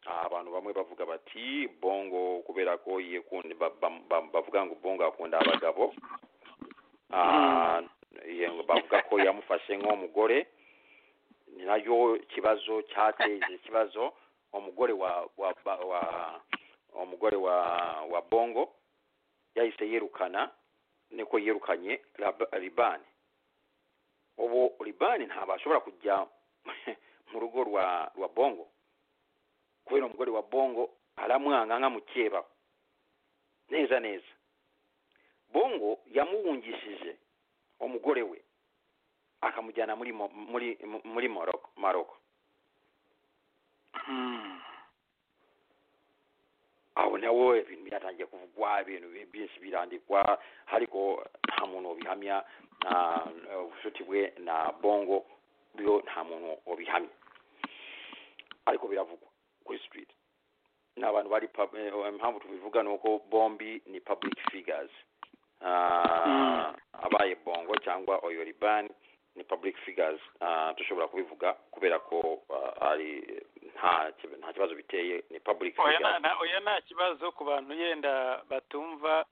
Ah, abantu bamwe bavuga bati Bongo kubera ko yikunda ba- ba- ba- bavuga ngo Bongo akunda abagabo Ah, yego, bavuga ko yamufashe nk'umugore ni nacyo kibazo cyateje ikibazo umugore wa wa wa, wa umugore wa wa bongo yahise yirukana niko yirukanye Rab- libani ubu libani ntabwo ashobora kujya mu rugo rwa rwa bongo kubera umugore wa bongo aramwanga nk'amukeba neza neza bongo yamuhungishije umugore we akamujyana muri Mo- muri muri Morocco Morocco aho nawe ibintu byatangiye kuvugwa ibintu bi- byinshi birandikwa ariko nta muntu ubihamya nta eh, ubucuti bwe na bongo byo nta muntu ubihamya ariko biravugwa kuri street ni abantu bari pub- eh, impamvu tubivuga ni uko bombi ni public figures Ah, Mm. abaye bongo cyangwa oyo libani ni public figures Ah, dushobora kubivuga kubera ko ah, ari nta ki- nta kibazo biteye ni public oya figures nta- oya nta kibazo ku bantu yenda batumva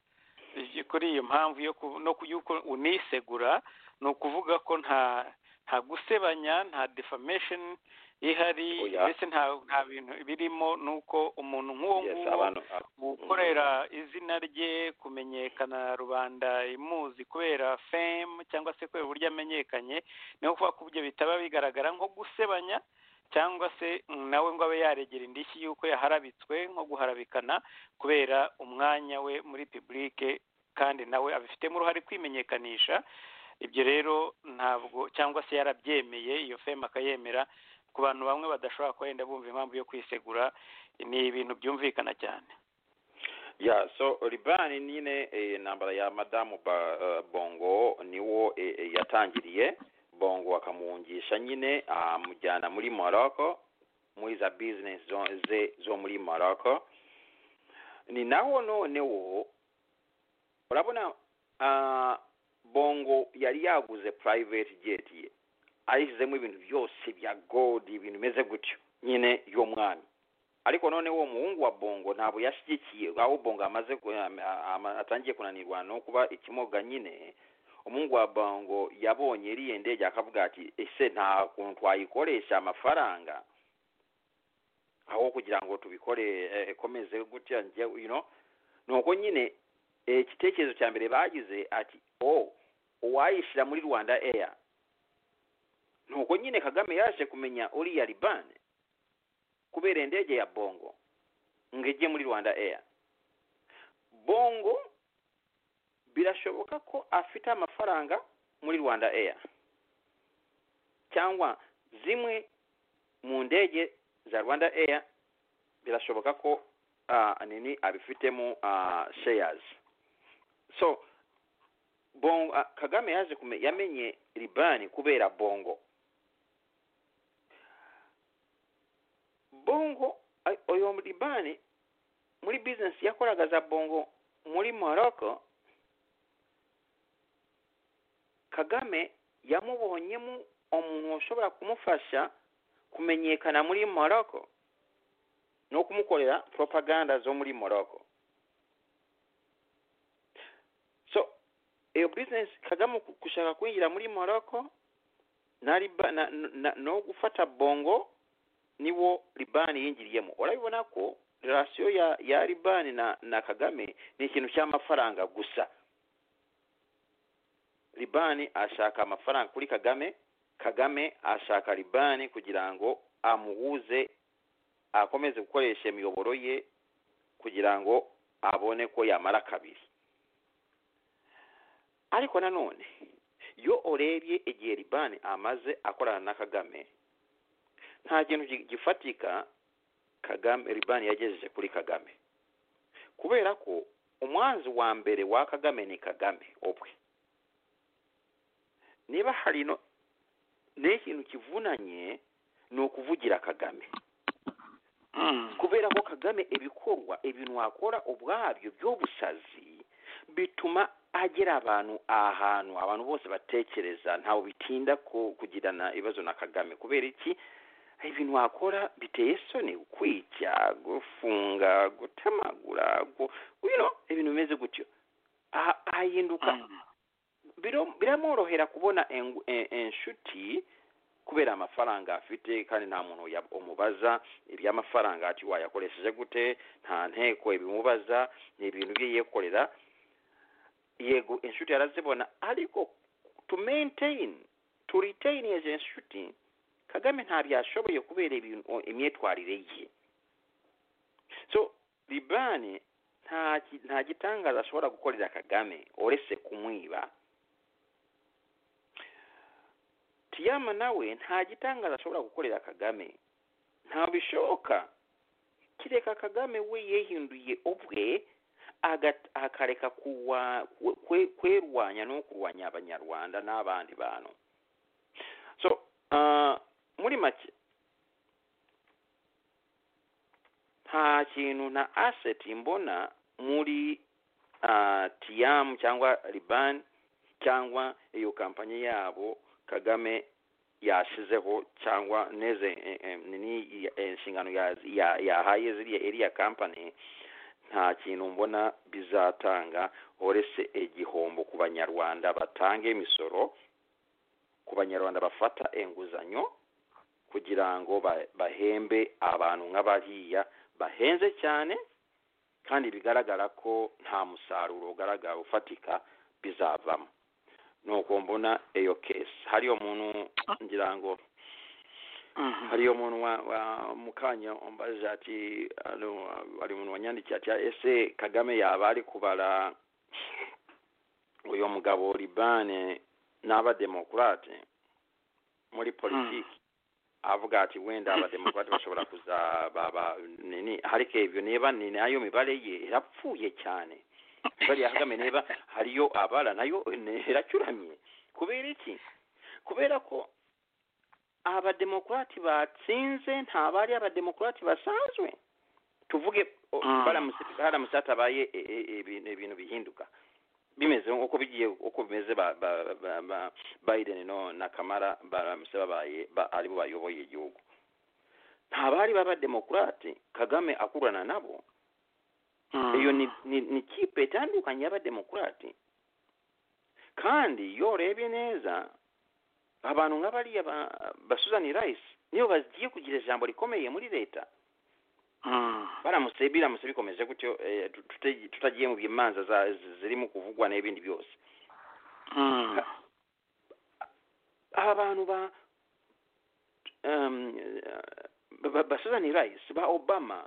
iki- kuri iyo mpamvu yo ku- no ku- y'uko unisegura ni ukuvuga ko nta nta gusebanya nta defamation ihari Oya. mbese nta nta bintu birimo ni uko umuntu nk'uwo yes nguwo abantu ah, gukorera izina rye kumenyekana rubanda imuzi kubera fame cyangwa se kubera uburyo amenyekanye ni ukuvuga ko ibyo bitaba bigaragara nko gusebanya cyangwa se mm, nawe ngo abe yaregera indishyi y'uko yaharabitswe nko guharabikana kubera umwanya we muri publike kandi nawe abifitemo uruhare kwimenyekanisha ibyo rero ntabwo cyangwa se yarabyemeye iyo fame akayemera ku bantu bamwe badashobora kuba wenda bumva impamvu yo kwisegura ni ibintu byumvikana cyane yeah so libani nyine eh, intambara ya madamu ba, eh, bongo niwo eh, eh, yatangiriye bongo akamuhungisha nyine amujyana muri morocco muri za business zo, ze zo muri morocco ni naho noneho urabona ah, bongo yari yaguze private jet ye ayishyizemo ibintu byose bya gold ibintu bimeze gutyo nyine y'umwami ariko noneho uwo muhungu wa bongo ntabwo yashyigikiye aho bongo amaze ku- ama- ama- atangiye kunanirwa no kuba ikimoga nyine umuhungu wa bongo yabonye iriya ndege akavuga ati ese nta kuntu twayikoresha amafaranga aho kugira ngo tubikore eh, komeze gutya njye you know nuko nyine eh, igitekerezo cya mbere bagize ati oh uwayishyira muri rwanda air nuko nyine kagame yaje kumenya uriya libani kubera indege ya bongo ngo ijye muri rwanda air bongo birashoboka ko afite amafaranga muri rwanda air cyangwa zimwe mu ndege za rwanda air birashoboka ko ah, nini abifitemo ah, shares so bongo ah, kagame yaje kume- yamenye libani kubera bongo bongo ay- oyo libani muri bizinesi yakoraga za bongo muri morocco kagame yamubonyemo umuntu ushobora kumufasha kumenyekana muri morocco no kumukorera propaganda zo muri morocco so iyo bizinesi kagame ku- gushaka kwinjira muri morocco na, Liba- na, na, no gufata bongo niwo libani yinjiriyemo urabibona ko rasiyo ya ya libani na na kagame ni ikintu cy'amafaranga gusa libani ashaka amafaranga kuri kagame kagame ashaka libani kugira ngo amuhuze akomeze gukoresha imiyoboro ye kugira ngo abone ko yamara kabiri ariko nanone iyo urebye igihe libani amaze akorana na kagame nta kintu gi- gifatika kagame libani yagejeje kuri kagame kubera ko umwanzi wa mbere wa kagame ni kagame ubwe niba hari no n'ikintu kivunanye ni ukuvugira kagame kubera ko kagame ibikorwa ibintu wakora ubwabyo by'ubusazi bituma agera abantu ahantu abantu bose batekereza ntawe bitinda ku- kugirana ibibazo na kagame kubera iki ibintu wakora biteye isoni kwica gufunga gutamagura gu- you know, ibintu bimeze gutyo Ah- ahinduka biro- biramworohera kubona engu- e- inshuti kubera amafaranga afite kandi nta muntu ya- umubaza iby'amafaranga ati wayakoresheje gute nta nteko ibimubaza ni ibintu bye yikorera yego inshuti yarazibona ariko to maintain to retain izo inshuti kagame nta byashoboye kubera ibintu imyitwarire ye so libani nta ki- nta gitangaza ashobora gukorera kagame uretse kumwiba tiyama nawe nta gitangaza ashobora gukorera kagame nta bishoboka kireka kagame we yehinduye ubwe agat- akareka kuwa- kwe- kwe- kwerwanya no kurwanya abanyarwanda n'abandi bantu so ah, muri make nta kintu na asset mbona muri ah, tiyamu cyangwa libani cyangwa iyo kampanye yabo kagame yashizeho cyangwa neze eh, eh, nini eh, inshingano ya- ya- yahaye ziriya iriya kampani nta kintu mbona bizatanga uretse igihombo ku banyarwanda batanga imisoro ku banyarwanda bafata inguzanyo kugira ngo ba- bahembe abantu nk'abariya bahenze cyane kandi bigaragara ko nta musaruro ugaragara ufatika bizavamo nuko mbona iyo kesi hariyo umuntu ngira ngo hariyo umuntu wa, wa mukanya umbaje ati ano, hari umuntu wanyandikiye ati ese kagame yaba ari kubara uyu mugabo libane n'abademokurate muri politiki avuga ati wenda abademokurate bashobora kuzaba ba- nini ariko ibyo niba ni nayo mibare ye irapfuye cyane imibare ya kagame niba hariyo abara nayo ni- iracuramye kubera iki kubera ko abademokurati batsinze nta bari abademokurati basanzwe tuvuge o- Mm. baramutse- haramutse hatabaye e- e- ibintu ibintu bihinduka bimeze uko bigiye uko bimeze ba, ba, ba, ba biden no na kamara baramutse babaye ba, aribo bayoboye igihugu nta bari b'abademokurati kagame akurana nabo iyo ni, ni, ni kipe itandukanye y'abademokurati kandi iyo urebye neza abantu nk'abariya ba, ba susan rice niyo bagiye kugira ijambo rikomeye muri leta baramutse biramutse bikomeze gutyo eh, tu- tuta- tutagiye mu byimanza za- zi- zirimo kuvugwa n'ibindi byose aba bantu ba um, ba- ba- ba Susan Rice ba Obama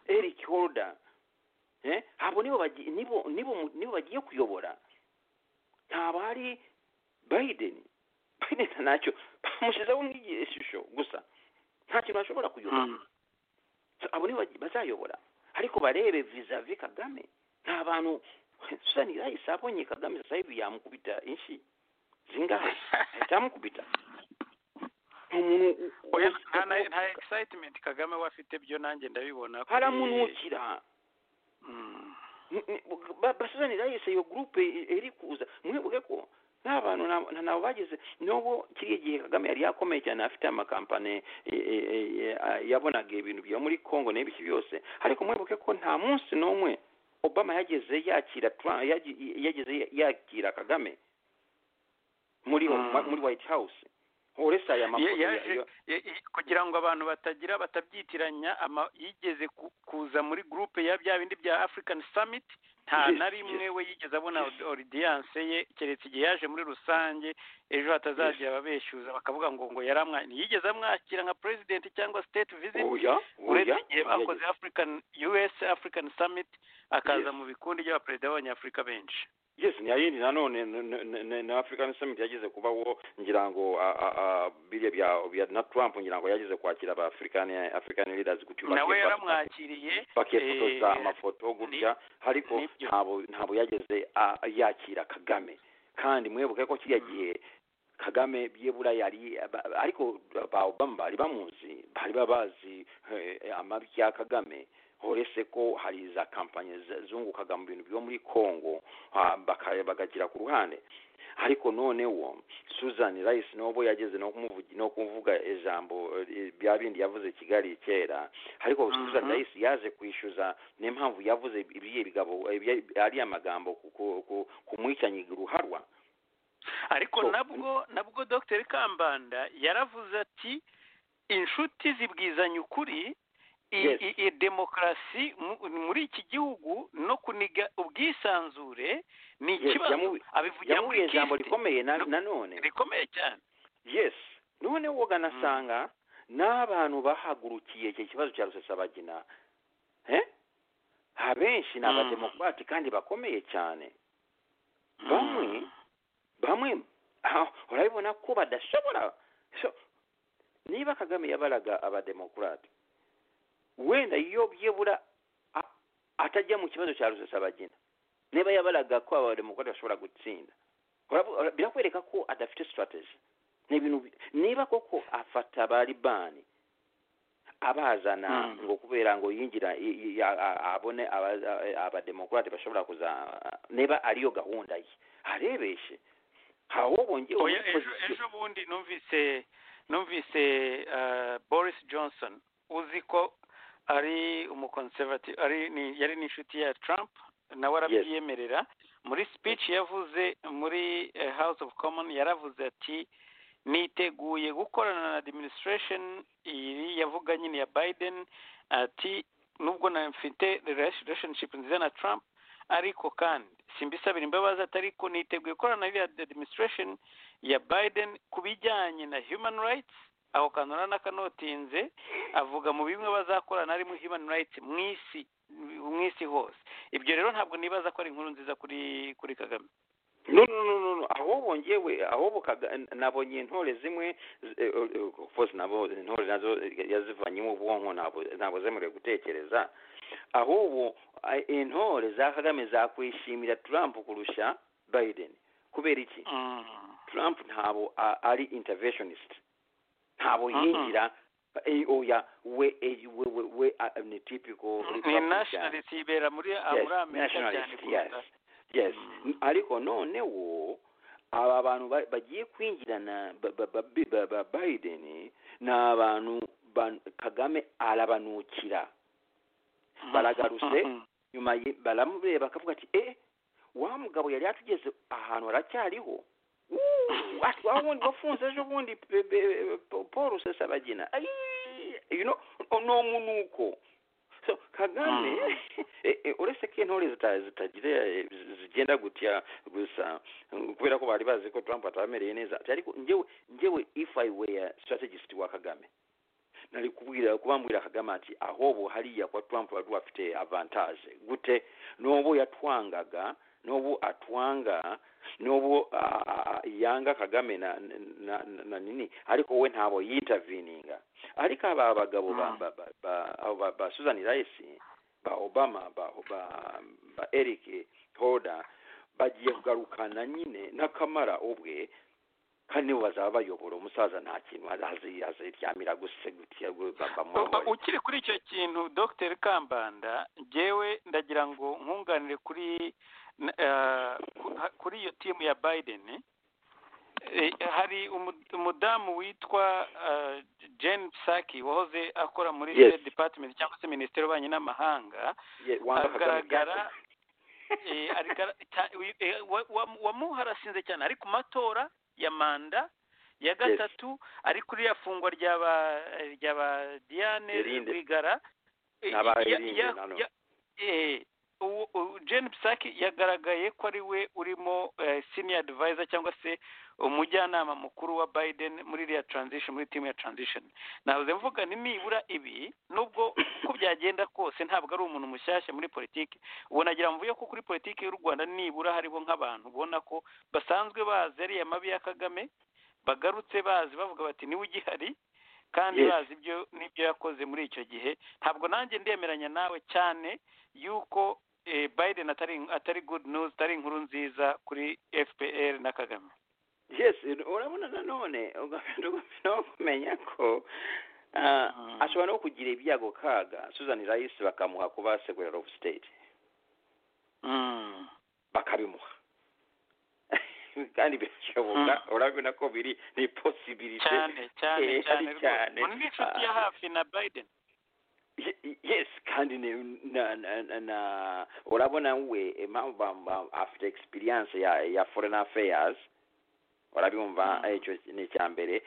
Eric Holder eh abo nibo bagiye nibo nibo mu- nibo bagiye kuyobora ntabwo hari Biden Biden ntacyo bamushyizeho nk'igishusho gusa nta kintu ashobora kuyobora So, abo nibo bagi- bazayobora ariko barebe vizavi Kagame nta bantu Susan Rice abonye Kagame sasa hivi yamukubita inshi zingahe icyamukubita ni umuntu u- u- oya nta na- nta excitement kagame we afite byo nanjye ndabibona kuri- haramunukira Mm. Ni- ni- ba- basuzani rayise iyo gurupe i- iri kuza mwibuke ko nta bantu na- na- nabo bageze n'ubwo kiriya gihe kagame yari yakomeye cyane afite amakampani e- e- e- e- a- yabonaga ibintu byo muri congo n'ibiki byose ariko mwibuke ko nta munsi n'umwe obama yageze yakira Trump- yagi- yageze yakira kagame muri Mm. muri white house uretse aya Ye- mafoto ya- yaje ya- ye- ye- kugira ngo abantu batagira batabyitiranya ama- yigeze ku- kuza muri groupe ya bya bindi bya african summit nta Yes, na yes. rimwe we yigeze abona Yes. audience ye keretse igihe yaje muri rusange ejo hatazagira ababeshyuza bakavuga ngo ngo yari amwa- ntiyigeze amwakira nka president cyangwa state visit oya uretse oya igihe bakoze african us african summit akaza Yes. mu bikundi by'abaperezida b'abanyafurika benshi yes ni ayindi nanone n- n- n- na african summit yageze kubaho ngira ngo a- a- a- biriya bya bya na trump ngira ngo yageze kwakira aba african african leaders gutyo nawe bakiye- yaramwakiriye bakifotoza eh, amafoto gutya ariko nibyo. ntabwo ntabwo yageze a- yakira kagame kandi mwibuke ko kiriya gihe kagame byibura yari ba- ariko ba obama bari bamuzi bari babazi eh, amabi ya kagame uretse ko hari za kampanye za- zungukaga mu bintu byo muri congo ah, baka- bakagira ku ruhande ariko noneho susan rice n'ubwo yageze no kumuvugi- no kuvuga ijambo eh, bya bindi yavuze kigali kera ariko Mhm. susan rice yaje kwishyuza niyo mpamvu yavuze ibiye bigabo ibye- ariya magambo ku- ku- ku- kumwicanyiga uruharwa ariko So- nabwo nabwo dr kambanda yaravuze ati inshuti zibwizanya ukuri i- Yes. i- i demokarasi mu- muri iki gihugu no kuniga ubwisanzure ni Yes, ikibazo yamu- abivugira muri yamubwiye ijambo Kist. rikomeye na- No. nanone rikomeye cyane yes none woga Mm. nasanga n'abantu bahagurukiye iki kibazo cya rusesabagina eh? abenshi ni Mm. abademokarati kandi bakomeye cyane Bamwe Mm. bamwe ah, urabibona ko badashobora so, niba kagame yabaraga abademokurate wenda iyo byibura a- atajya mu kibazo cya rusesabagina niba yabaraga ko abademokurate bashobora gutsinda Urabu- ura- birakwereka ko adafite strategy ni ibintu bi- niba koko afata baribani abazana Mm. ngo kubera ngo yingira i- i- a- a- abone abaza- abademokurate bashobora kuza niba ariyo gahunda ye arebeshe hawo bongeye Oya, ejo ejo bundi numvise numvise eh, boris johnson uzi ko ari umuconservative ari ni- yari n'inshuti ya trump nawe arabyemerera muri speech yavuze muri eh, house of common yaravuze ati niteguye gukorana na administration iri yavuga nyine ya biden ati nubwo na mfite relationship nziza na trump ariko kandi simbisabira imbabazi atari ko niteguye gukorana na iriya administration ya biden ku bijyanye na human rights aho kanura n'akanotinze avuga mu bimwe bazakorana harimo human rights mu isi mu isi hose ibyo rero ntabwo nibaza ko ari inkuru nziza kuri kuri kagame no no no no, no aho bongewe aho bukaga nabonye intore zimwe z- eh, eh, force nabo intore nazo yazivanyemo ubwonko nabo nabo zemerewe gutekereza ahubwo a- intore za Kagame zakwishimira Trump kurusha Biden kubera iki Mm. Trump ntabo a- ari interventionist ntabo Mhm. yingira eh, oya we eh, we we, we a- ni typical ni Republican. nationalist yibera muri ah, muri amerika cyane nationalist, yes. kuruta yes Mm. ariko noneho aba bantu ba- bagiye kwinjirana ba- ba- ba- bi- ba- ba biden ni abantu ban- kagame arabanukira Mm. baragarutse. Mm. nyuma ye- baramureba bakavuga ati eh wa mugabo yari yatugeze ahantu aracyariho Wuu, wa wundi wafunze ejo bundi pe- pe- Paul Rusesabagina Ayi, you know n'omunuuko so kagame e- e- olese ko entore zita- zitagira e, zi- zigenda gutya gusa mm, kubera ko bari bazi ko trump atabamereye neza ati ariko njewe njewe if i were strategist wa kagame nali kubwira kubambwira kagame ati ahobo hariya kwa trump bali bafite avantage gute n'obo yatwangaga n'obo atwanga n'obo ah, ah, yanga kagame na, na, na, na nini ariko we ntabo yitavininga ariko aba abagabo ba, ba, ba, ba, abo ba, ba susan rice ba obama ba, ba, ba eric hoda bagiye kugarukana nyine n'akamara ubwe kandi nibo bazaba bayobora umusaza nta kintu azi- aziryamira gusa gutya gu- ba- Oba bamuhobora. ukiri kuri icyo kintu dr kambanda jyewe ndagira ngo nkunganire kuri n- eh, ku- ha- kuri iyo timu ya biden Eh, hari umu- umudamu witwa eh, jane psaki wahoze akora muri Yes. State department cyangwa se minisiteri y'ububanyi n'amahanga Ye- Wanga Kagame agaragara byatse. eh, arigara- cya- wi- eh, wa- wa- wamuharasinze cyane ari ku matora ya manda ya gatatu ari kuri ya fungwa rya ba rya ba Diane Irinde. Rwigara Eh, N'aba ya- Irinde ya- nano. ya- eh, uwo- uwo Jane Psaki yagaragaye ko ari we urimo eh, senior advisor cyangwa se umujyanama mukuru wa Biden muri iriya transition muri team ya transition nahoze mvuga nti nibura ibi nubwo uko byagenda kose ntabwo ari umuntu mushyashya muri politiki ubu nagira mvuye ko kuri politiki y'u rwanda nibura hariho nk'abantu ubona ko basanzwe bazi ariya mabi ya kagame bagarutse bazi bavuga bati niwe ugihari kandi Yes. bazi ibyo n'ibyo yakoze muri icyo gihe ntabwo nanjye ndemeranya nawe cyane yuko eh, biden atari atari good news atari inkuru nziza kuri fpr na kagame yes urabona nanone nokumenya ko ah, Mm. ashobora no kugira ibyago kaga susan rice bakamuha kuba secretary of state Mm. bakabimuha kandi birashoboka urabona ko biri ni possibility cyane cyane eh, cyane ari rwose cyane. ubu ni inshuti ya Ah. hafi na biden Ye- yes kandi ni- na, na, na, na urabona we impamvu bamba afite experience ya ya foreign affairs urabimva Mm. icyo ni icya mbere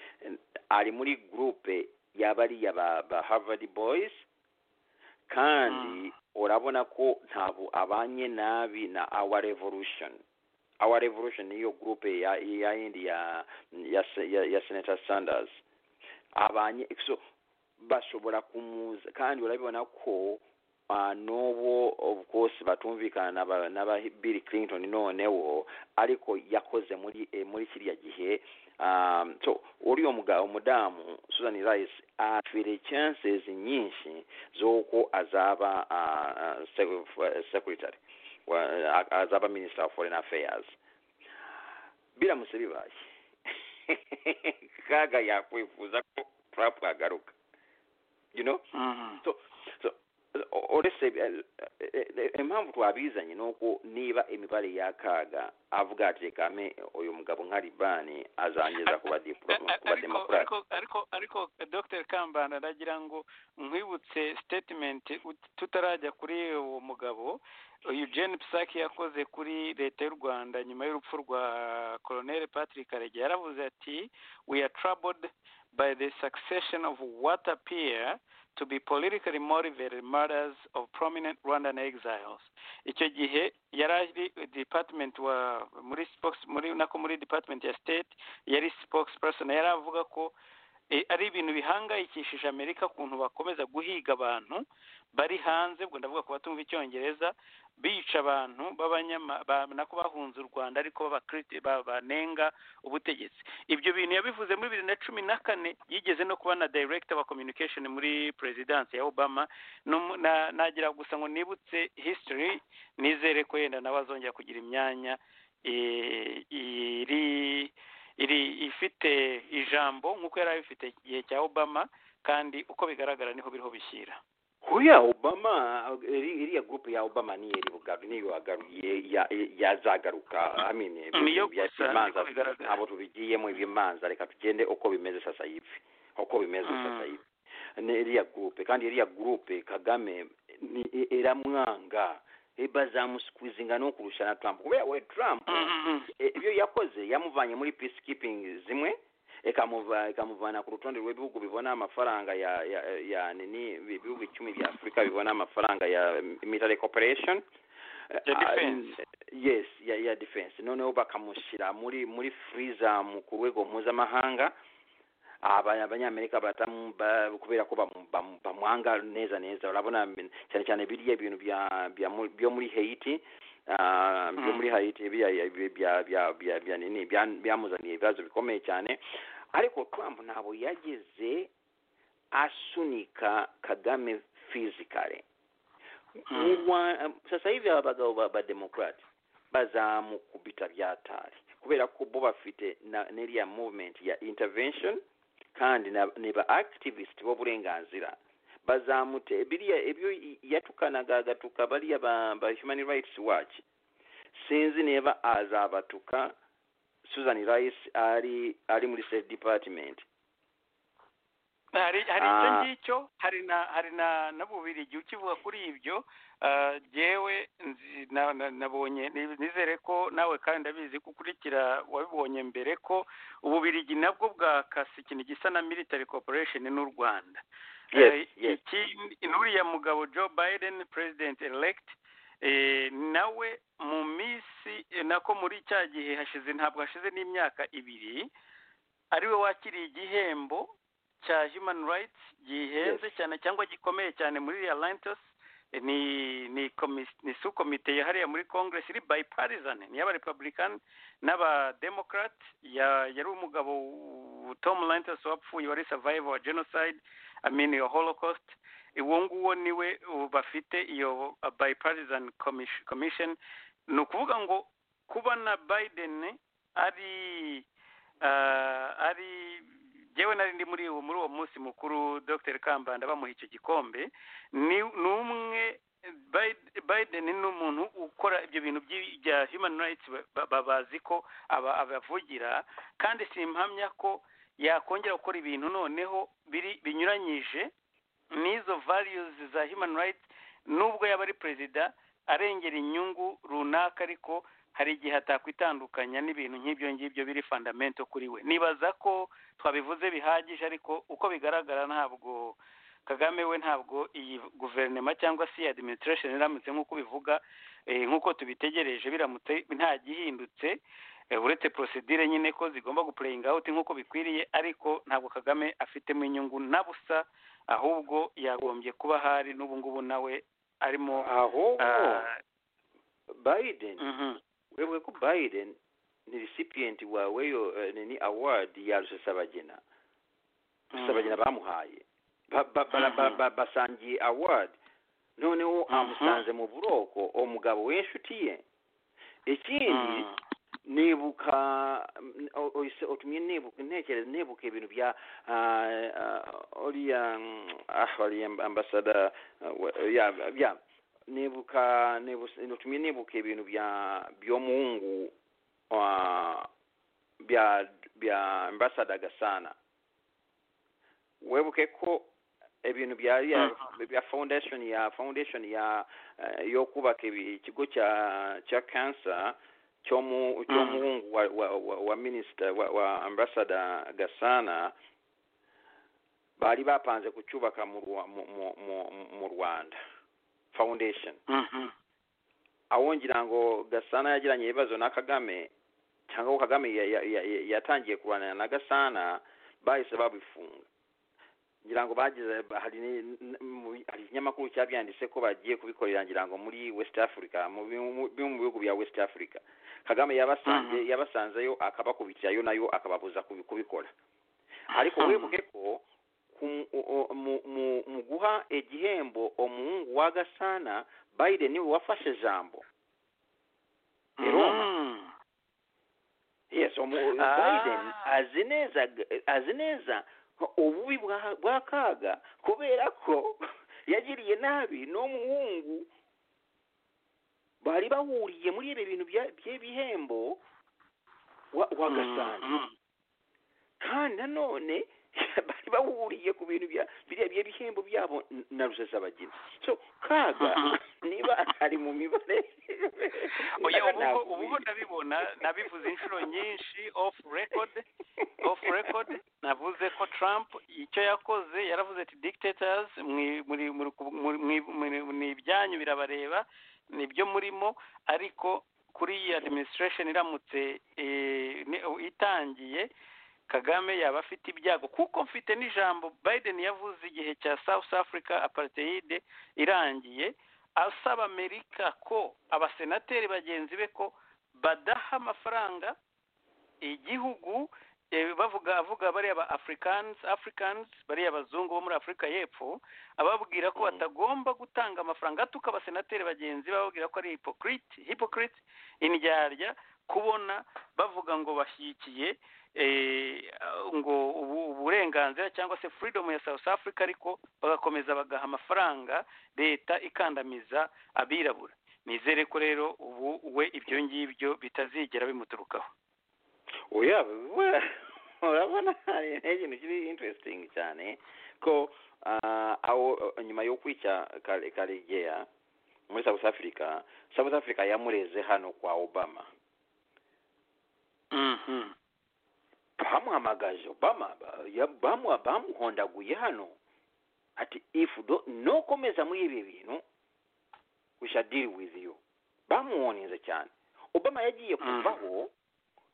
ari muri groupe y'abariya ba, ba harvard boys Mm. kandi urabona ko ntabwo abanye nabi na our revolution our revolution niyo groupe ya ya yindi ya ya, se- ya, ya senator sanders abanye so bashobora kumuza kandi urabibona ko uh, n'ubu of course batumvikana n'aba n'aba bill clinton noneho ariko yakoze muri eh, muri kiriya gihe um, so uriya mugabo umudamu susan rice afite chances nyinshi z'uko azaba uh, uh, secretary wa- azaba minister of foreign affairs biramutse bibaye kaga yakwifuza ko trump agaruka you know Mm. so so o- olese eh, eh, eh, impamvu twabizanye nuko niba imibare y'akaga avuga ati kame uyu mugabo nka libani azangeza kuba diploma A- a- kuba ariko demokrati ariko ariko ariko dr kambanda ndagira ngo nkwibutse statement ut- tutarajya kuri uwo mugabo eugene psaki yakoze kuri leta y'u rwanda nyuma y'urupfu rwa colonel patrick karegeya yaravuze ati we are troubled by the succession of what appear to be politically motivated murders of prominent rwandan exiles icyo gihe yari ari department wa muri spokes muri nako muri department ya state yari spokesperson yari avuga ko eh, ari ibintu bihangayikishije amerika ukuntu bakomeza guhiga abantu bari hanze ubwo ndavuga ku batumva icyongereza bica abantu b'abanyama ba- nako bahunze u rwanda ariko b'abakiriti- ba- banenga ubutegetsi ibyo bintu yabivuze muri bibiri na cumi na kane yigeze no kuba na director wa communication muri perezidansi ya obama Numu- na- nagira gusa ngo nibutse history nizere ko yenda nawe azongera kugira imyanya eh, iri iri ifite ijambo nk'uko yari abifite igihe cya obama kandi uko bigaragara niho biriho bishyira kuriya obama iri- iriya gurupe ya obama niyo iri bugaru niyo yagaruye ya- yazagaruka amine Niyo gusa, niko bigaragara. ntabwo tubigiyemo ibimanza reka tugende uko bimeze sasa hivi uko bimeze Mm. sasa hivi ni iriya gurupe kandi iriya gurupe kagame ni- i- iramwanga bazamusikwizinga no kurusha na trump kubera we trump Mm, mm, mm. Eh, ibyo yakoze yamuvanye muri peacekeeping zimwe ekamuva ekamuvana ku rutonde rw'ibihugu bibona amafaranga ya ya, ya nini ibihugu icumi bya afurika bibona amafaranga ya military cooperation Ya defense. Uh, yes ya, ya defense noneho bakamushyira muri muri freezam ku rwego mpuzamahanga aba- abanyamerika batamu- ba- kubera ko bamu- bamu- bamwanga neza neza urabona mm, cyane cyane biriya ibintu bya bya mu- byo muri haiti ah, byo muri haiti bya bya- bya- bya- bya- bya nini bya- byamuzaniye ibibazo bikomeye cyane ariko trump ntabwo yageze asunika kagame physically Mu Rwa- sasa hivi abagabo ba- bademokrati bazamukubita byatari kubera ko bo bafite na- n'iriya movement ya intervention kandi na- ne ba activist b'uburenganzira bazamute biriya ibyo i- yatukanaga agatuka bariya ba, ba human rights watch sinzi niba azabatuka susan rice ari ari muri state department hari hari icyo Ah. ngicyo hari na hari na na bubiri igihe ukivuga kuri ibyo ah, jyewe nzi- na- na- nabonye nizere ko nawe kandi ndabizi ko ukurikira wabibonye mbere ko ububirigi nabwo bwakase ikintu gisa na military corporation n'u rwanda Yes, Eh, yes. iki nuriya mugabo joe biden president elect eh, nawe mu minsi eh, nako muri cya gihe hashize ntabwo hashize n'imyaka ibiri ariwe wakiriye igihembo cya human rights gihenze cyane cyangwa gikomeye cyane muri alliance ni ni komis- ni sukomite yahariye muri congress iri bipartisan ni y'aba republican n'aba democrat ya- yari umugabo w- tom lantos wapfuye wari survivor wa genocide i mean your holocaust uwo nguwo niwe uh, bafite iyo uh, bipartisan commis- commission ni ukuvuga ngo kuba na biden ari ah, ari jyewe nari ndi muri uwo muri uwo munsi mukuru dr kambanda bamuha icyo gikombe ni ni umwe Biden- biden ni umuntu ukora ibyo bintu by'i- bya human rights ba- ba- bazi ko aba- abavugira kandi simpamya ko yakongera gukora ibintu noneho biri binyuranyije n'izo values za human rights nubwo yaba ari perezida arengera inyungu runaka ariko hari igihe atakwitandukanya n'ibintu nk'ibyo ngibyo biri fundamento kuri we nibaza ko twabivuze bihagije ariko uko bigaragara ntabwo kagame we ntabwo iyi guverinoma cyangwa se iyi administration iramutse nk'uko bivuga eh, nk'uko tubitegereje biramutse nta gihindutse eh, uretse procedure nyine ko zigomba guplaying out nk'uko bikwiriye ariko ntabwo kagame afitemo inyungu na busa ahubwo yagombye kuba ahari n'ubu ngubu nawe arimo ahubwo ah, biden mhm. wewe ko biden ni recipient wa weyo eh, nini award ya rusesabagina rusesabagina bamuhaye Ba- ba- bara- ba- ba- basangiye award noneho Mhm. amusanze mu buroko umugabo w'inshuti ye ikindi Mhm. nibuka mm, o- oyise otumye nibuka ntekereza nibuka ibintu bya ah, ah, oriya mm, ah oriya ambasada ah, we- ya ya nibuka nibus- otumye nibuka ibintu bya by'omuhungu ah, bya bya ambasada gasana webuke ko ebintu bya ya- bya foundation ya foundation ya eh, yo kubaka ibi- ikigo cya cya cancer cyo mu cyo Mhm. muhungu wa, wa, wa, wa minister wa, wa ambassador gasana bari bapanze kucyubaka mu, Rwa- mu, mu, mu- mu rwanda foundation Mhm. aho ngira ngo gasana yagiranye ibibazo na kagame cyangwa ko kagame ya- ya- ya- ya- yatangiye kurwanira na gasana bahise babifunga ngira ngo bagize hari ni- n- mu- hari ikinyamakuru cyabyanditse ko bagiye kubikorera ngira ngo muri west africa mu bi- mu- bimwe mu bihugu bya west africa kagame yabasanze Mhm. yabasanzeyo akabakubitirayo nayo akababuza kubi- kubikora ariko wibuke ko ku- o- o- mu- mu- mu guha igihembo umuhungu wa gasana biden niwe wafashe ijambo i Roma. Mhm. yes umu- Ah. biden azi neza azi neza ububi bwa- bwa kaga kubera ko yagiriye nabi n'umuhungu bari bahuriye muri ibi bintu bya- by'ibihembo wa- wa gasana Mhm. kandi nanone bari bahuriye ku bintu bya biriya bye bihembo byabo n- na rusesabagina so kaga niba ari mu mibare oya ubuho ubuho ndabibona nabivuze inshuro nyinshi off record off record navuze ko trump icyo yakoze yaravuze ati dictators mwi- muri- muri- muri- muri- muri- ni ibyanyu birabareba nibyo murimo ariko kuri iyi administration iramutse eh, ni- itangiye kagame yaba afite ibyago kuko mfite n'ijambo biden yavuze igihe cya south africa apartheid irangiye asaba amerika ko abasenateri bagenzi be ko badaha amafaranga igihugu eh, bavuga avuga bariya ba africans africans bariya abazungu bo muri afurika y'epfo ababwira ko Mhm. batagomba gutanga amafaranga atuka abasenateri bagenzi be bababwira ko ari hypocrite hypocrite indyarya kubona bavuga ngo bashyigikiye eh, ngo ubu- uburenganzira cyangwa se freedom ya south africa ariko bagakomeza bagaha amafaranga leta ikandamiza abirabura nizere ko rero ubu we ibyo ngibyo bitazigera bimuturukaho oya we- urabona hari ikintu kiri interesting cyane ko ah, aho nyuma yo kwica Kare- karegeya muri south africa south africa yamureze hano kwa obama Mhm. bamuhamagaje obama ba- ya- bamu- bamuhondaguye hano ati if do- nokomeza muri ibi bintu we shall deal with you bamuhoninze cyane obama yagiye Mm. kuvaho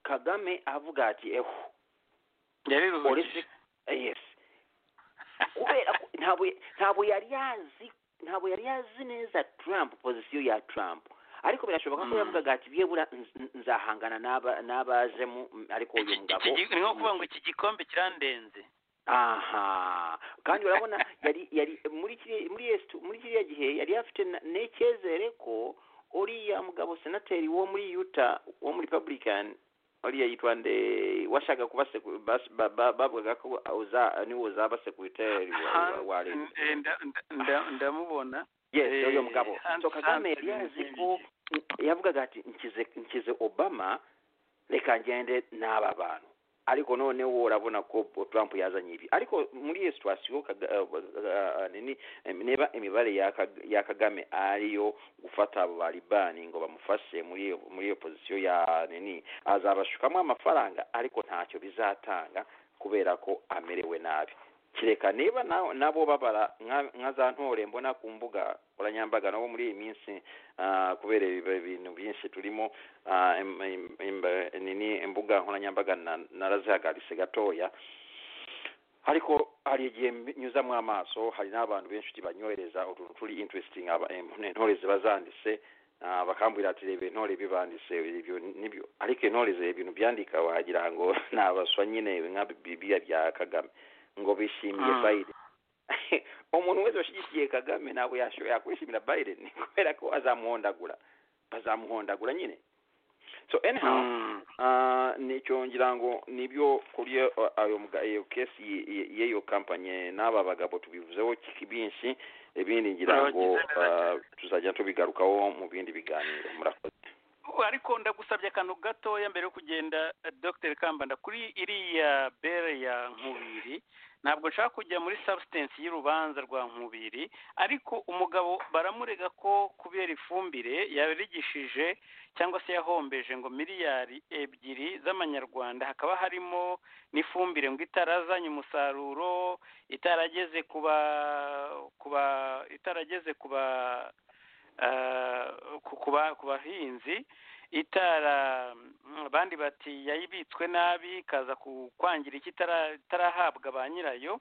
kagame avuga ati eho yariruhukije uretse yes kubera ko ntabwo ntabwo yari yazi ntabwo yari yazi neza trump pozisiyo ya trump ariko birashoboka ko Mm. yavugaga ati byebura nz- nzahangana n'aba- n'abazemo mm, ariko uyu Iki- mugabo iki- iki- ni nko kuvuga ngo iki gikombe kirandenze aha kandi urabona yari yari muri kiri- muri yesu muri kiriya gihe yari afite na- n'icyizere ko uriya mugabo senateri wo muri yuta wo muri republican uriya yitwa nde washaka kuba seku- bas- ba- ba- bavugaga ko uza- niwe uzaba sekreteri wa- wa- wa leta Han- eh, nda- nda- nda- ndamubona yes eh, uriya mugabo Hans- so kagame Hans- yari yazi ko yavugaga ati nkize nkize obama reka ngende n'aba bantu ariko noneho urabona ko trump yazanye ibi ariko muri iyo situwasiyo Kaga- eh, eh, nini, eh, niba imibare ya Kag- ya kagame ariyo gufata abo balibani ngo bamufashe muri iyo muri iyo pozisiyo ya nini azabashukamo amafaranga ariko ntacyo bizatanga kubera ko amerewe nabi kereka niba na- nabo babara nka nka za ntore mbona ku mbuga nkoranyambaga nabo muri iyi minsi ah, kubera ibi- ibintu byinshi turimo ah, im- im- im- nini imbuga nkoranyambaga na- narazihagaritse gatoya ariko hari igihe mbi- nyuzamo amaso hari n'abantu benshi banyohereza utuntu turi interesting aba- em, intore ziba zanditse ah, bakambwira ati reba intore bibanditse ibyo nibyo ariko intore ze ibintu byandika wagira ngo ni abaswa nyine nka bibiya bya kagame ngo bishimiye Mm. biden umuntu wese washyigikiye kagame ntabwo yasho- yakwishimira biden kubera ko azamuhondagura bazamuhondagura nyine so anyhow Mm. Ah, nicyo ngira ngo nibyo kuri iyo- ayo mga- iyo kesi y- y- y'iyo kampanye n'aba bagabo tubivuzeho ki- binshi ibindi ngira ngo Abagize neza ah, tuzajya tubigarukaho mu bindi biganiro murakoze ariko ndagusabye akantu gatoya mbere yo kugenda eh, dr kambanda kuri iriya bere ya nkubiri ntabwo nshaka kujya muri substance y'urubanza rwa nkubiri ariko umugabo baramurega ko kubera ifumbire yarigishije cyangwa se yahombeje ngo miliyari ebyiri z'amanyarwanda hakaba harimo n'ifumbire ngo itarazanye umusaruro itarageze ku ba ku ba itarageze ku ba ah, ku- ku ba- ku bahinzi itara abandi bati yayibitswe nabi ikaza ku- kwangira icyo itara- itarahabwa ba nyirayo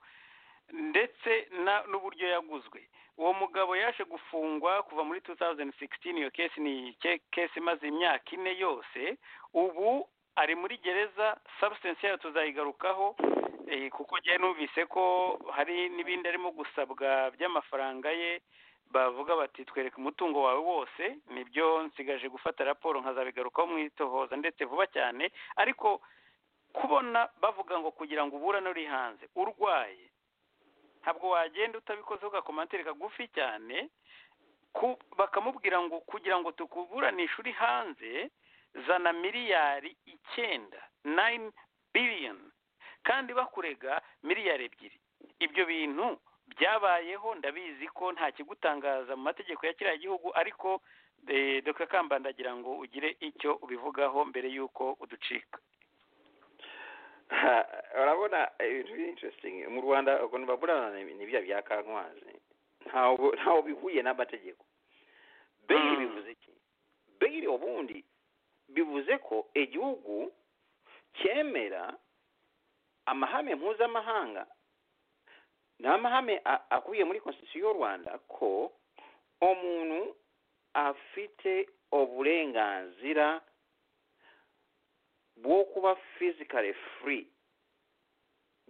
ndetse na- n'uburyo yaguzwe uwo mugabo yaje gufungwa kuva muri 2016 iyo kesi ni ke- kesi imaze imyaka ine yose ubu ari muri gereza substance yayo tuzayigarukaho eh, kuko njyewe numvise ko hari n'ibindi arimo gusabwa by'amafaranga ye bavuga bati twereke umutungo wawe wose nibyo nsigaje gufata raporo nkazabigarukaho mu itohoza ndetse vuba cyane ariko kubona bavuga ngo kugira ngo uburane uri hanze urwaye ntabwo wagenda utabikozeho ugakomantere kagufi cyane ku bakamubwira ngo kugira ngo tukuburanishe uri hanze zana miliyari icyenda nayini biliyoni kandi bakurega miliyari ebyiri ibyo bintu byabayeho ndabizi ko nta kigutangaza mu mategeko ya kiriya gihugu ariko eh, dr kambanda agira ngo ugire icyo ubivugaho mbere y'uko uducika urabona ibintu biri interesting mu rwanda ukuntu baburana ni ni bya bya kankwazi ntawo ntawo bihuye n'amategeko beyiri Mm. bivuze iki beyiri ubundi bivuze ko igihugu cyemera amahame mpuzamahanga n'amahame a- akubiye muri constitution y'u rwanda ko umuntu afite uburenganzira bwo kuba physically free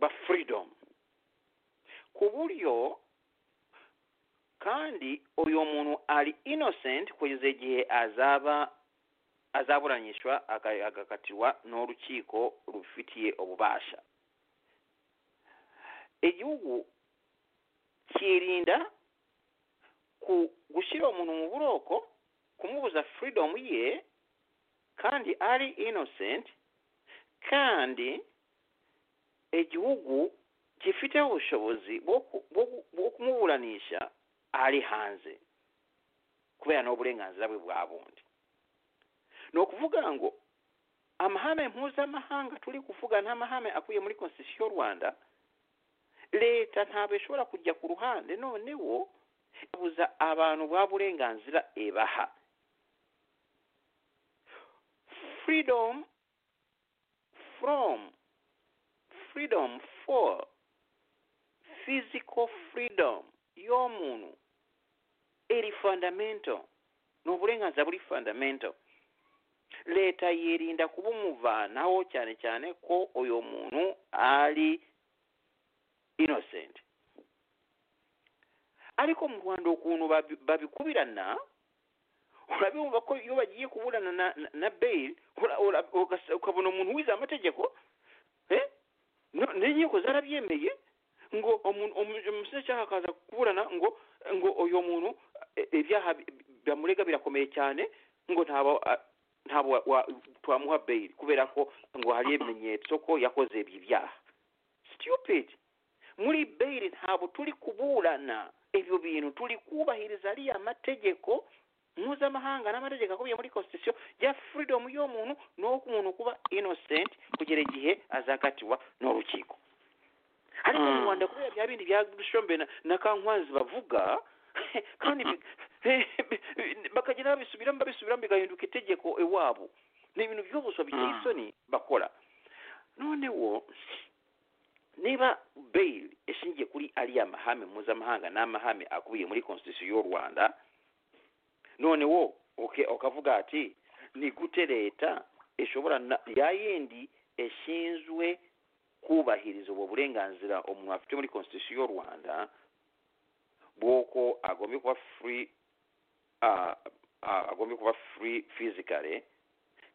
ba freedom ku buryo kandi uyu muntu ari innocent kugeza igihe azaba azaburanishwa aka- agakatirwa n'urukiko rubifitiye ububasha igihugu cyirinda ku- gushyira umuntu mu buroko kumubuza freedom ye kandi ari innocent kandi igihugu gifiteho ubushobozi bwo ku- bwo ku- bwo kumuburanisha ari hanze kubera n'uburenganzira bwe bwa bundi ni ukuvuga ngo amahame mpuzamahanga turi kuvuga nta mahame akuye muri constitution y'u rwanda leta ntabwo ishobora kujya ku ruhande noneho ibuza abantu bwa burenganzira ibaha freedom from freedom for physical freedom y'omuntu eri fundamental n'obulenganza buli fundamental leta yerinda kubumuvanaho cyane cyane ko oyo muntu ali innocent ariko mu rwanda ukuntu babi- babikubirana urabibumva ko iyo bagiye kuburana na, na, na bail ura- ura- ugasa- ukabona umuntu wize amategeko eh? no- n'inkiko zarabyemeye ngo umuntu- umu- umushinjacyaha akaza kuburana ngo ngo uyu muntu eh, ibyaha bi- bamurega birakomeye cyane ngo ntaba a- ntabo wa- wa- twamuha bail kubera ko ngo hari ibimenyetso ko yakoze ibi byaha stupid muri bail ntabwo turi kuburana ibyo bintu turi kubahiriza ariya mategeko mpuzamahanga n'amategeko akubiye muri constitution ya freedom y'umuntu ni uwo umuntu kuba innocent kugera igihe azakatiwa n'urukiko ariko mu Mm. rwanda kubera bya bindi bya dushombe na, na kankwazi bavuga kandi bi- bakagenda babisubiramo babisubiramo bigahinduka itegeko iwabo ni ibintu by'ubuso biteye Mm. isoni bakora noneho niba bail ishingiye kuri ariya mahame mpuzamahanga n'amahame akubiye muri constitution y'u rwanda noneho uke- ukavuga ati ni gute leta ishobora na- ya yindi ishinzwe kubahiriza ubwo burenganzira umuntu afite muri constitution y'u rwanda bw'uko agombye kuba free uh, uh, agombye kuba free physically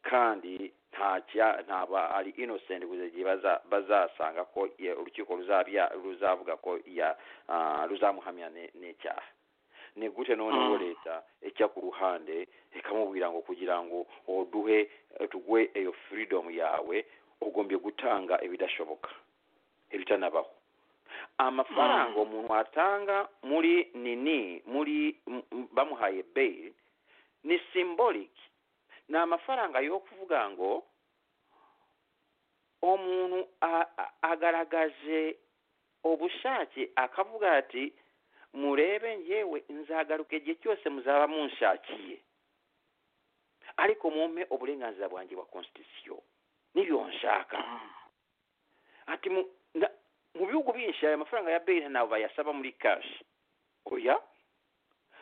kandi nta cya- ntaba ari innocent kugeza igihe baza- bazasanga ko ya- urukiko ruzabya- ruzavuga ko ya ah, ruzamuhamya ni- n'icyaha ni gute Mm. noneho leta ijya ku ruhande ikamubwira ngo kugira ngo uduhe tuguhe iyo freedom yawe ugombye gutanga ibidashoboka ibitanabaho amafaranga Mm. umuntu atanga muri nini muri m- m- bamuhaye bail ni symbolic ni amafaranga yo kuvuga ngo umuntu a- a- agaragaje ubushake akavuga ati murebe ngewe nzagaruka igihe cyose muzaba munshakiye ariko mumpe uburenganzira bwanjye bwa constitution n'ibyo nshaka ati mu na- mu bihugu byinshi aya mafaranga ya beyiri ntabwo bayasaba muri kashi oya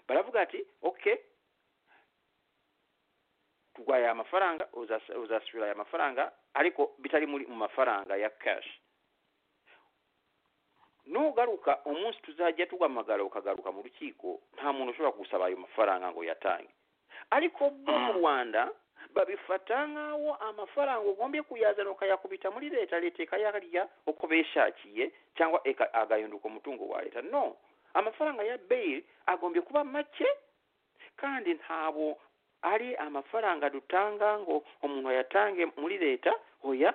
baravuga ati okay tugwaye aya mafaranga uzas- uzasubira aya mafaranga ariko bitari muri mu mafaranga ya kashi nugaruka umunsi tuzajya tuguhamagara ukagaruka mu rukiko nta muntu ushobora gusaba ayo mafaranga ngo yatange ariko bo mu rwanda babifata nk'aho amafaranga ugombye kuyazana ukayakubita muri leta leta ikayarya uko bishakiye cyangwa eka- agahinduka umutungo wa leta no amafaranga ya beyiri agombye kuba make kandi ntabo ari amafaranga dutanga ngo umuntu ayatange muri leta oya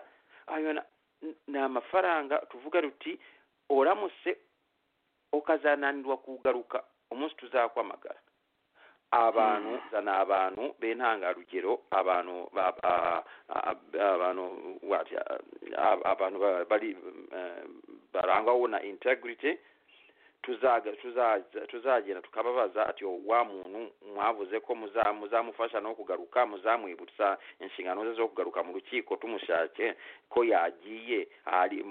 ayo na- ni amafaranga tuvuga ruti oramutse ukazananirwa kugaruka umunsi tuzakwamagara abantu zana abantu b'intangarugero abantu ba- ba- a- a- abantu what, a- abantu ba- bari eh, barangwaho na integrity tuzaga tuzaza- tuzagenda tukababaza ati "Oh, wa muntu mwavuze ko muza- muzamufasha no kugaruka muzamwibutsa inshingano ze zo kugaruka mu rukiko tumushake ko yagiye ari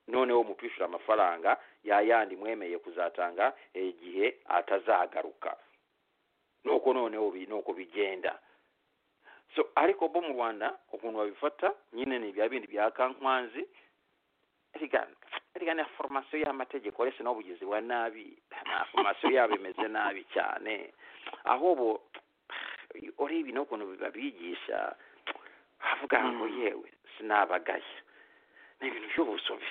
noneho mutwishyura amafaranga yayandi mwemeye kuzatanga eh, igihe atazagaruka nuko noneho bi- nuko bigenda so ariko bo mu rwanda ukuntu babifata nyine ni bya bindi bya kankwanzi rigana rigana foromasiyo y'amategeko uretse n'ubugizi bwa nabi na foromasiyo yabo imeze nabi cyane aho bo ureba n'ukuntu babigisha havuga ngo yewe sinabagaya ni ibintu by'ubusobe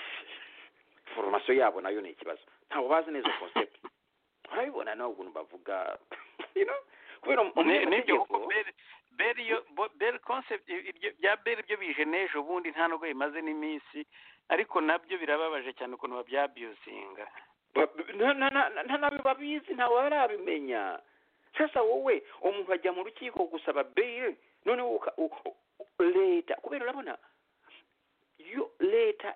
foromasiyo yabo nayo ni ikibazo ntabwo bazi neza concept urabibona nawe ukuntu bavuga you know, kubera mu- mu Ne- n'ibyo mategeko- kuko beri beri yo- bo- beri concept iryo- bya beri byo bije n'ejo bundi nta nubwo bimaze n'iminsi ariko nabyo birababaje cyane ukuntu babyabyuzinga Ba- na- na- na- na- nta nabyo babizi ntawe barabimenya sasa wowe umuntu ajya mu rukiko gusaba beyiri noneho uka- u- u- leta kubera urabona yo leta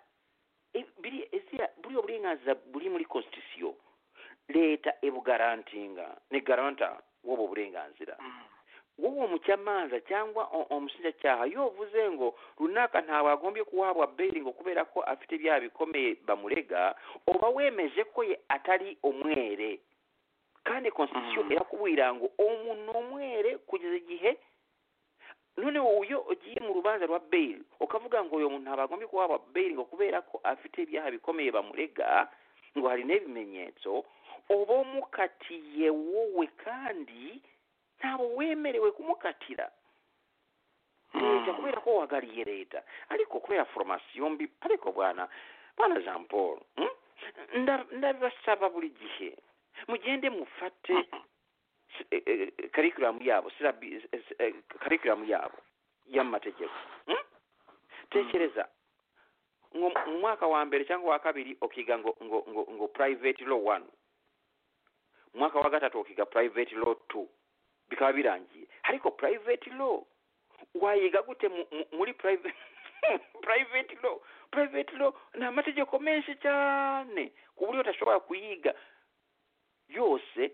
i- biri- ese- buriya burenganzira buri muri constitution leta ibugarantinga ni garanta w'ubu burenganzira wowe umucamanza cyangwa o- umushinjacyaha iyo uvuze ngo runaka ntawe agombye kuhabwa beyiri ngo kubera ko afite ibyaha bikomeye bamurega uba wemeje ko ye atari umwere kandi constitution Mhm. irakubwira ngo umuntu ni umwere kugeza igihe noneho iyo ugiye mu rubanza rwa beyiri ukavuga ngo uyu muntu ntabwo agombye kuhabwa beyiri ngo kubera ko afite ibyaha bikomeye bamurega ngo hari n'ibimenyetso uba umukatiye wowe kandi ntabwo wemerewe kumukatira leta kubera ko wagariye leta ariko kubera foromasiyo mbi ariko bwana bwana jean paul hmm? Nda- ndabasaba buri gihe mugende mufate karikiramu yabo syllabi- eh, eh, curriculum yabo y'amategeko hmm? tekereza ngo mu mwaka wa mbere cyangwa wa kabiri ukiga ngo ngo ngo ngo private law one mu mwaka wa gatatu ukiga private law two bikaba birangiye ariko private law wayiga gute mu- mu- muri private private law private law ni amategeko menshi cyane ku buryo udashobora kuyiga yose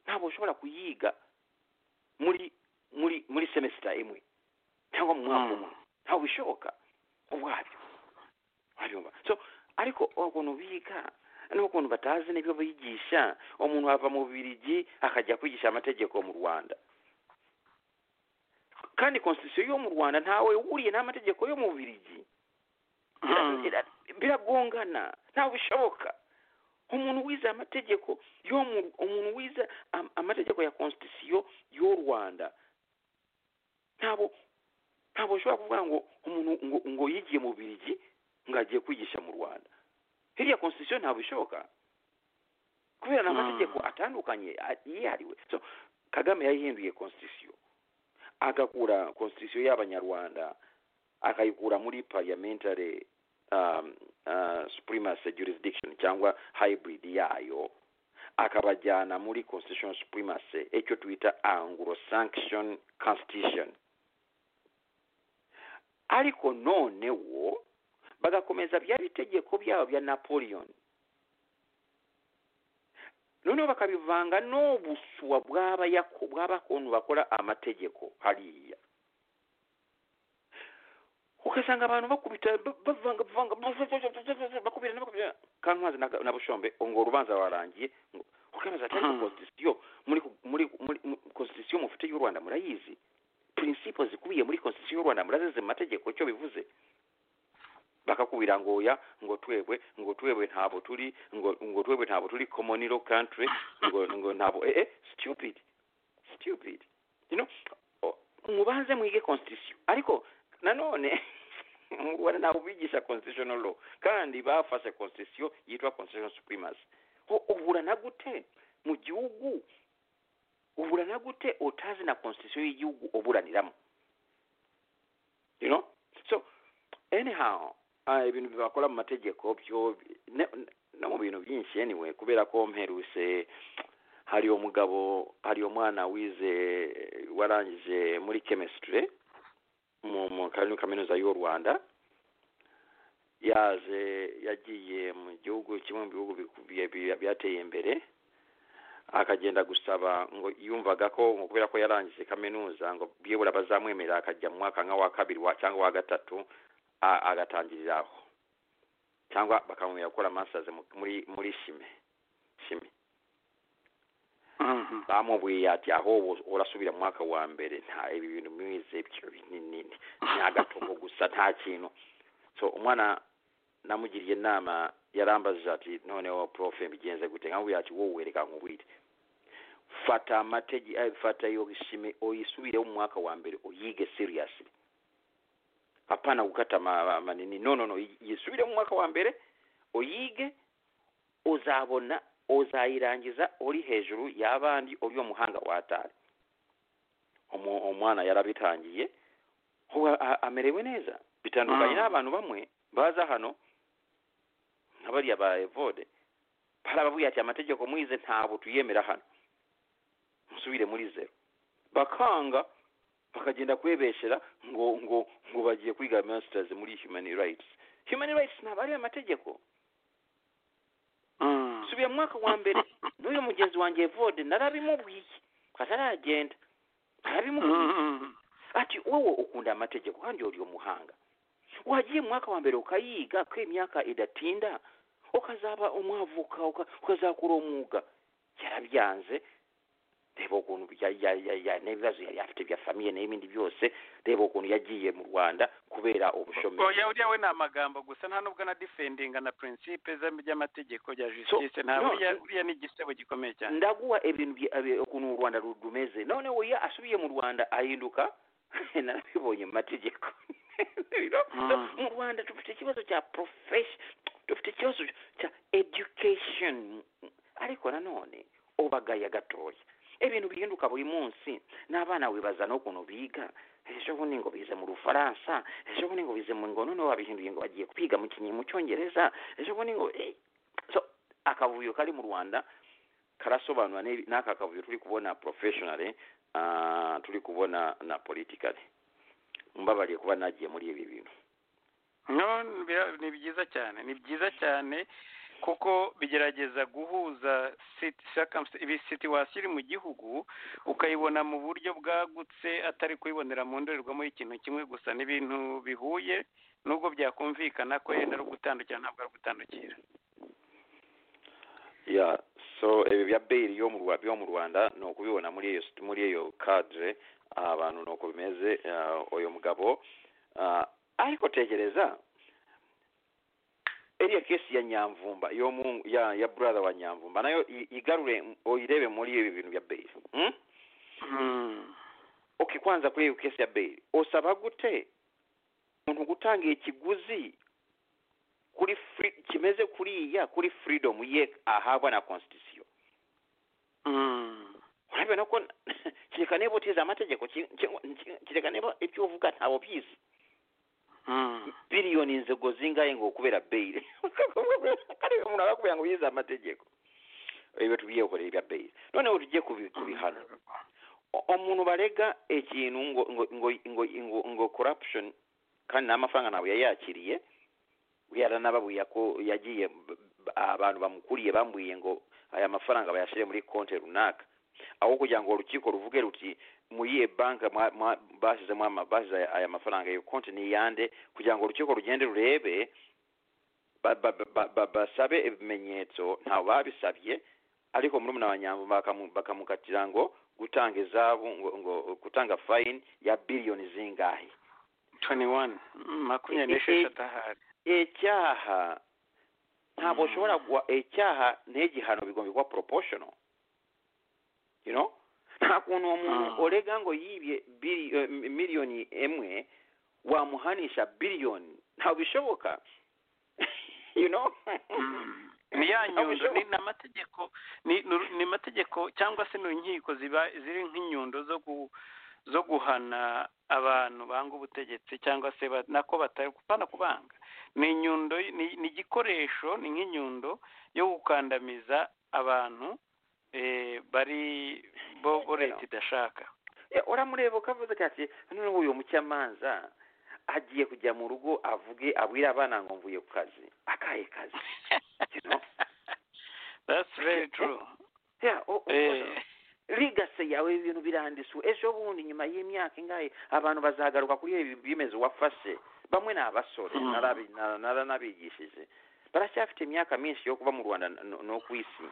ntabwo ushobora kuyiga muri muri muri semesita imwe cyangwa mu mwaka umwe ntabwo bishoboka ubwabyo urabibona so ariko ukuntu biga n'ukuntu batazi n'ibyo bigisha umuntu ava mu birigi akajya kwigisha amategeko mu rwanda kandi constitution yo mu rwanda ntawe uhuriye n'amategeko yo mu birigi Mm. Bira- biragongana ntabwo bishoboka umuntu wize amategeko yo mu- umuntu wize am- amategeko ya constitution y'u rwanda ntabwo ntabwo ushobora kuvuga ngo umuntu ngo, ngo yigiye mu birigi ngo agiye kwigisha mu rwanda hirya constitution ntabwo bishoboka kubera Mm. n'amategeko atandukanye a- yihariwe so kagame yayihinduye constitution agakura constitution y'abanyarwanda akayikura muri parliamentary um, uh, supremacy jurisdiction cyangwa hybrid yayo akabajyana muri constitutional supremacy icyo twita anglo sanction constitution ariko noneho bagakomeza bya bitegeko byabo bya napoleon noneho bakabivanga n'obuswa bw'abayako- bw'abakuntu bakora amategeko hariya ugasanga abantu bakubita ba- bavanga bavanga bakubirana bakubirana kantwazi na- na bushombe ngo urubanza rwarangiye ngo ukabaza ati ariko Hmm. constitution muri muri muri mu- constitution mufite y'u Rwanda murayizi principles zikubiye muri constitution y'u Rwanda murazizi mu mategeko icyo bivuze bakakubira ngo oya ngo twebwe ngo twebwe ntabwo turi ngo ngo twebwe ntabwo turi common law country ngo ngo ntabwo eh, eh stupid stupid you know o- mubanze mwige constitution ariko nanone mu rwanda ntabwo bigisha constitutional law kandi bafashe constitution yitwa constitutional supremacy Ho- uhura na gute mu gihugu uhura na gute utazi na constitution y'igihugu uburaniramo you know so anyhow Ah, ibintu bakora mu mategeko byo ne- no mu bintu byinshi anyway kubera ko mperuse hari umugabo hari umwana wize warangije muri chemistry mu mu kari- kaminuza y'u rwanda yaje yagiye mu gihugu kimwe mu bihugu biku- bya- bya- byateye imbere akagenda gusaba ngo yumvaga ko ngo kubera ko yarangije kaminuza ngo byibura bazamwemerera akajya mu mwaka nka wa kabiri wa- cyangwa wa gatatu a- agatangirira aho cyangwa bakamwemerera gukora masters mu- muri muri shime shime Mhm. bamubwiye ati aho wo- urasubira mu mwaka wa mbere nta ibi bintu mwize byo binini ni agatongo gusa nta kintu so umwana namugiriye inama yarambajije ati noneho profe mbigenze gute nkamubwira ati wowe wereka nkubwire fata amategi eh, fata iyo shime uyisubireho mu mwaka wa mbere uyige seriously hapana gukata ama- amanini no no no yisubire mu mwaka wa mbere uyige uzabona uzayirangiza uri hejuru y'abandi uri umuhanga watari Umu- umwana yarabitangiye ubu a- a- amerewe neza bitandukanye Mm. n'abantu bamwe baza hano nk'abariya ba evode barababwiye ati amategeko mwize ntabwo tuyemera hano musubire muri zero bakanga bakagenda kwebeshera ngo ngo ngo bagiye kwiga masters muri human rights human rights ntabwo ari amategeko Mhm. subira mu mwaka wa mbere n'uyu mugenzi wanjye evode narabimubwiye ataragenda narabimubwiye Mhm. ati wowe ukunda amategeko kandi uri umuhanga wagiye mu mwaka wa mbere ukayiga ko imyaka idatinda ukazaba umwavoka uka- ukazakora umwuga yarabyanze reba ukuntu ya- ya- ya- ya- n'ibibazo yari afite bya famiye n'ibindi byose reba ukuntu yagiye mu rwanda kubera ubushomeri oya uriya we ni amagambo gusa nta nubwo na defendinga na principe za- by'amategeko bya justice nta no. uriya uriya ni igisebo gikomeye cyane ndaguha ibintu byi- abi- ukuntu u rwanda ru- rumeze noneho iyo asubiye mu rwanda ahinduka narabibonye mu mategeko You know? So, Mm. mu rwanda dufite ikibazo cya profession dufite ikibazo cya education ariko nanone ubagaya gatoya ibintu bihinduka buri munsi n'abana wibaza n'ukuntu biga ejo bundi ngo bize mu rufaransa ejo bundi ngo bize mu ngo noneho babihinduye ngo bagiye kwiga mu kinyi mu cyongereza ejo bundi ngo eh. so akavuyo kari mu rwanda karasobanura n'ebi- n'aka kavuyo turi kubona professionally ah, turi kubona na politically mbabariye kuba nagiye muri ibi bintu no ni bira- ni byiza cyane ni byiza cyane kuko bigerageza guhuza sit- circumst- ibi situation iri mu gihugu ukayibona mu buryo bwagutse atari kuyibonera mu ndorerwamo y'ikintu kimwe gusa n'ibintu bihuye nubwo byakumvikana ko yenda ari ugutandukira ntabwo ari ugutandukira yeah so ibi bya beyiri yo mu Rwa- yo mu rwanda ni ukubibona muri iyo sit- muri iyo cadre ah, abantu ni uko bimeze ah, uyu mugabo ah, ariko tegereza eriya kesi ya nyamvumba yo mu ya ya brother wa nyamvumba nayo i- igarure uyirebe muri ibi bintu bya beyiri hmm? okay kwanza kuri iyo kesi ya beyiri usaba gute umuntu gutangira ikiguzi kuri free, kimeze kuriya kuri freedom ye ahabwa na constitution urabibona ko kereka niba utize amategeko ki- ki- ki- kereka niba ibyo uvuga ntawe bizi biliyoni inzego zingahe ngo kubera beyiri kandi uyu muntu arakubwira ngo yize amategeko ibyo tubyiyekoreye ibya beyiri noneho tugiye kubi- kubihana O- umuntu barega ikintu ngo ngo ngo ngo ngo, ngo corruption kandi n'amafaranga ntabwo yari yakiriye yaranababwiye ko yagiye b- b- abantu bamukuriye bambwiye ngo aya mafaranga bayashyire muri konti runaka aho kugira ngo urukiko ruvuge ruti muri iyi banki mwa- mwa- bashyizemo ama- bashyize aya mafaranga iyo konti ni iyande kugira ngo urukiko rugende rurebe ba- ba- ba- ba- ba- basabe ibimenyetso ntawe babisabye ariko muri muna banyambo bakamukatira ngo gutanga izabu ngo, ngo gutanga fayini ya biliyoni zingahe toni wani makumyabiri n'esheshatu ahari icyaha ntabwo ushobora gwa icyaha n'igihano bigomba kuba poroposhono you know nta kuntu uwo muntu Mm. urega ngo yibye bili- eh, mi- miliyoni imwe wamuhanisha biliyoni ntabwo bishoboka you know ni ya Ntabwo nyundo bishoboka. ni ni amategeko ni ni uru- ni amategeko cyangwa se ni inkiko ziba ziri nk'inyundo zo gu zo guhana abantu ba banga ubutegetsi cyangwa se ba- nako batapfana kubanga ni inyundo ni ni igikoresho ni nk'inyundo yo gukandamiza abantu eh, bari bo bo leta idashaka Eh, uramureba ukavuze ati ati noneho uyu mucamanza agiye kujya mu rugo avuge abwire abana ngo mvuye ku kazi akahe kazi know? that's very true Yeah, o- o- Eh, ligase yawe ibintu birandiswe ejo bundi nyuma y'imyaka ingahe abantu bazagaruka kuri ibi bimeze wafashe bamwe ni abasore Mm. narabi- na- naranabigishije baracyafite imyaka myinshi yo kuba mu rwanda no- no ku isi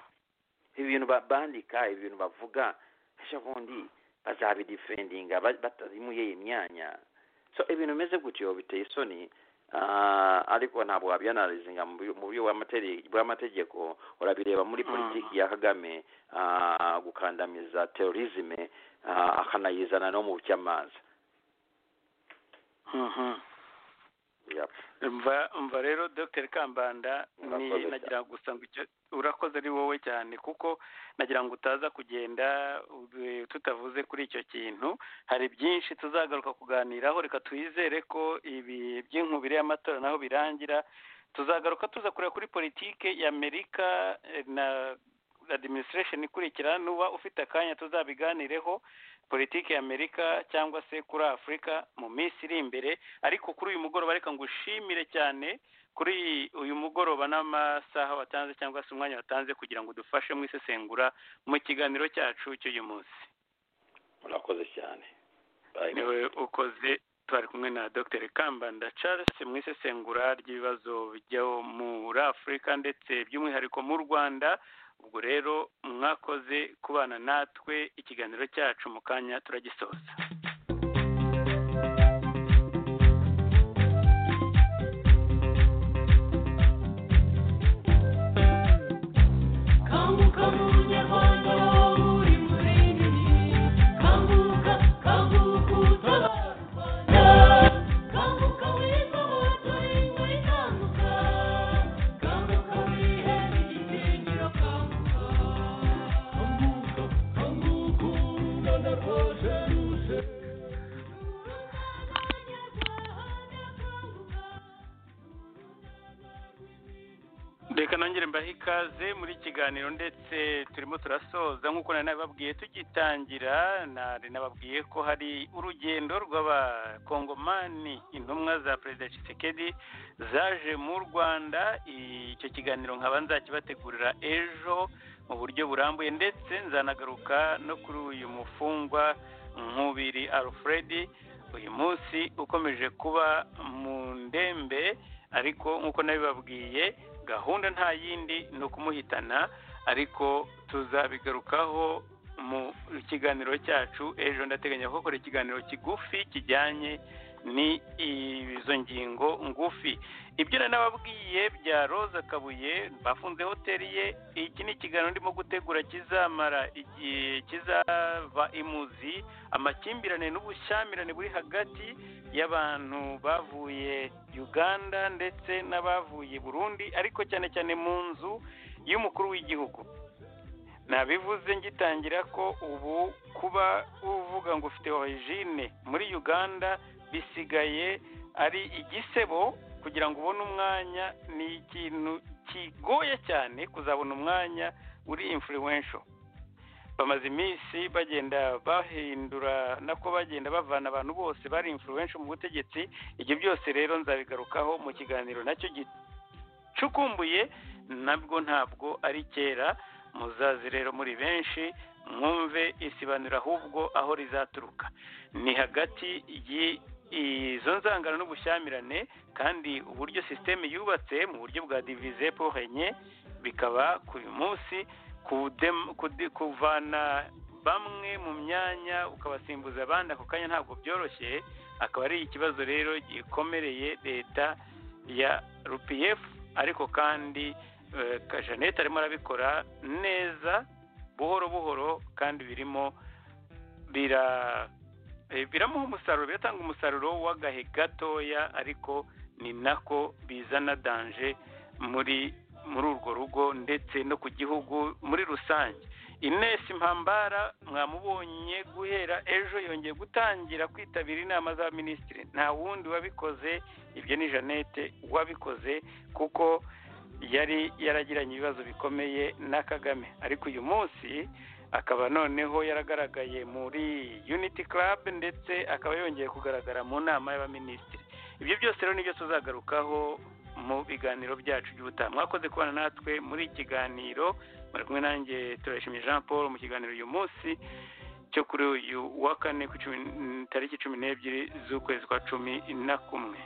ibintu ba- bandika ibintu bavuga ejo bundi bazabidifendinga ba- batarimuye iyi myanya so ibintu bimeze gutyo biteye isoni Ah, ariko ntabwo wabianalizinga mu buryo- mu buryo bw'amateri- bw'amategeko urabireba muri Mm. politiki ya kagame ah, gukandamiza terorizme ah, akanayizana no mu bucyamanza mhm. Yep. mva mva rero dr kambanda ni- Urakoze nagira ngo gusa ngo icyo urakoze ari wowe cyane kuko nagira ngo utaza kugenda eh, tutavuze kuri icyo kintu hari byinshi tuzagaruka kuganiraho reka twizere ko ibi by'inkubiri y'amatora naho birangira tuzagaruka tuza kureba kuri politike y'amerika eh, na administration ikurikira nuba ufite akanya tuzabiganireho politiki ya amerika cyangwa se kuri afurika mu minsi iri imbere ariko kuri uyu mugoroba reka ngushimire cyane kuri uyu mugoroba n'amasaha watanze cyangwa se umwanya watanze kugira ngo udufashe mu isesengura mu kiganiro cyacu cy'uyu munsi murakoze cyane Bye. niwe ukoze twari kumwe na dr kambanda charles mu isesengura ry'ibibazo bijya muri afurika ndetse by'umwihariko mu rwanda ubwo rero mwakoze kubana natwe ikiganiro cyacu mu kanya turagisoza Kanguka munyarwanda uri muremyi kanguka kanguka utabara u Rwanda kanguka wigobora turi kanguka kanguka wihere igitinyiro kanguka kanguka kanguka u Rwanda rwaje ruje reka nongere mbahe ikaze muri iki kiganiro ndetse turimo turasoza nk'uko nari nababwiye tugitangira nari nababwiye ko hari urugendo rw'abakongomani intumwa za perezida Tshisekedi zaje mu rwanda icyo kiganiro nkaba nzakibategurira ejo mu buryo burambuye ndetse nzanagaruka no kuri uyu mufungwa nkubiri alfred uyu munsi ukomeje kuba mu ndembe ariko nk'uko nabibabwiye gahunda nta yindi ni ukumuhitana ariko tuzabigarukaho mu kiganiro cyacu ejo ndateganya gukora ikiganiro kigufi kijyanye ni izo ngingo ngufi ibyo nari nababwiye bya roza kabuye bafunze hoteli ye iki ni ikiganiro ndimo gutegura kizamara igihe kizaba imuzi amakimbirane n'ubushyamirane buri hagati y'abantu bavuye uganda ndetse n'abavuye burundi ariko cyane cyane mu nzu y'umukuru w'igihugu nabivuze ngitangira ko ubu kuba uvuga ngo ufite origine muri uganda bisigaye ari igisebo kugira ngo ubone umwanya ni ikintu kigoye cyane kuzabona umwanya uri influential bamaze iminsi bagenda bahindura nako bagenda bavana abantu bose bari influential mu butegetsi ibyo byose rero nzabigarukaho mu kiganiro nacyo gicukumbuye nabwo ntabwo ari kera muzazi rero muri benshi mwumve isibaniro ahubwo aho rizaturuka ni hagati y'i- izo nzangano n'ubushyamirane kandi uburyo sisiteme yubatse mu buryo bwa divize pohenye bikaba ku uyu munsi kudem- kudi- kuvana bamwe mu myanya ukabasimbuza abandi ako kanya ntabwo byoroshye akaba ari ikibazo rero gikomereye leta ya rpf ariko kandi eh, ka- jeannette arimo arabikora neza buhoro buhoro kandi birimo bira eh, biramuha umusaruro biratanga umusaruro w'agahe gatoya ariko ni nako bizana danje muri muri urwo rugo ndetse no ku gihugu muri rusange ines impambara mwamubonye guhera ejo yongeye gutangira kwitabira inama za minisitiri nta wundi wabikoze ibyo ni jeannette wabikoze kuko yari yaragiranye ibibazo bikomeye na kagame ariko uyu munsi akaba noneho yaragaragaye muri unity club ndetse akaba yongeye kugaragara mu nama y'abaminisitiri ibyo byose rero nibyo tuzagarukaho mu biganiro byacu by'ubutaha mwakoze kubana natwe muri iki kiganiro bari kumwe nanjye turashimye jean paul mu kiganiro uyu munsi cyo kuri uyu wa kane ku cumi- tariki cumi n'ebyiri z'ukwezi kwa cumi na kumwe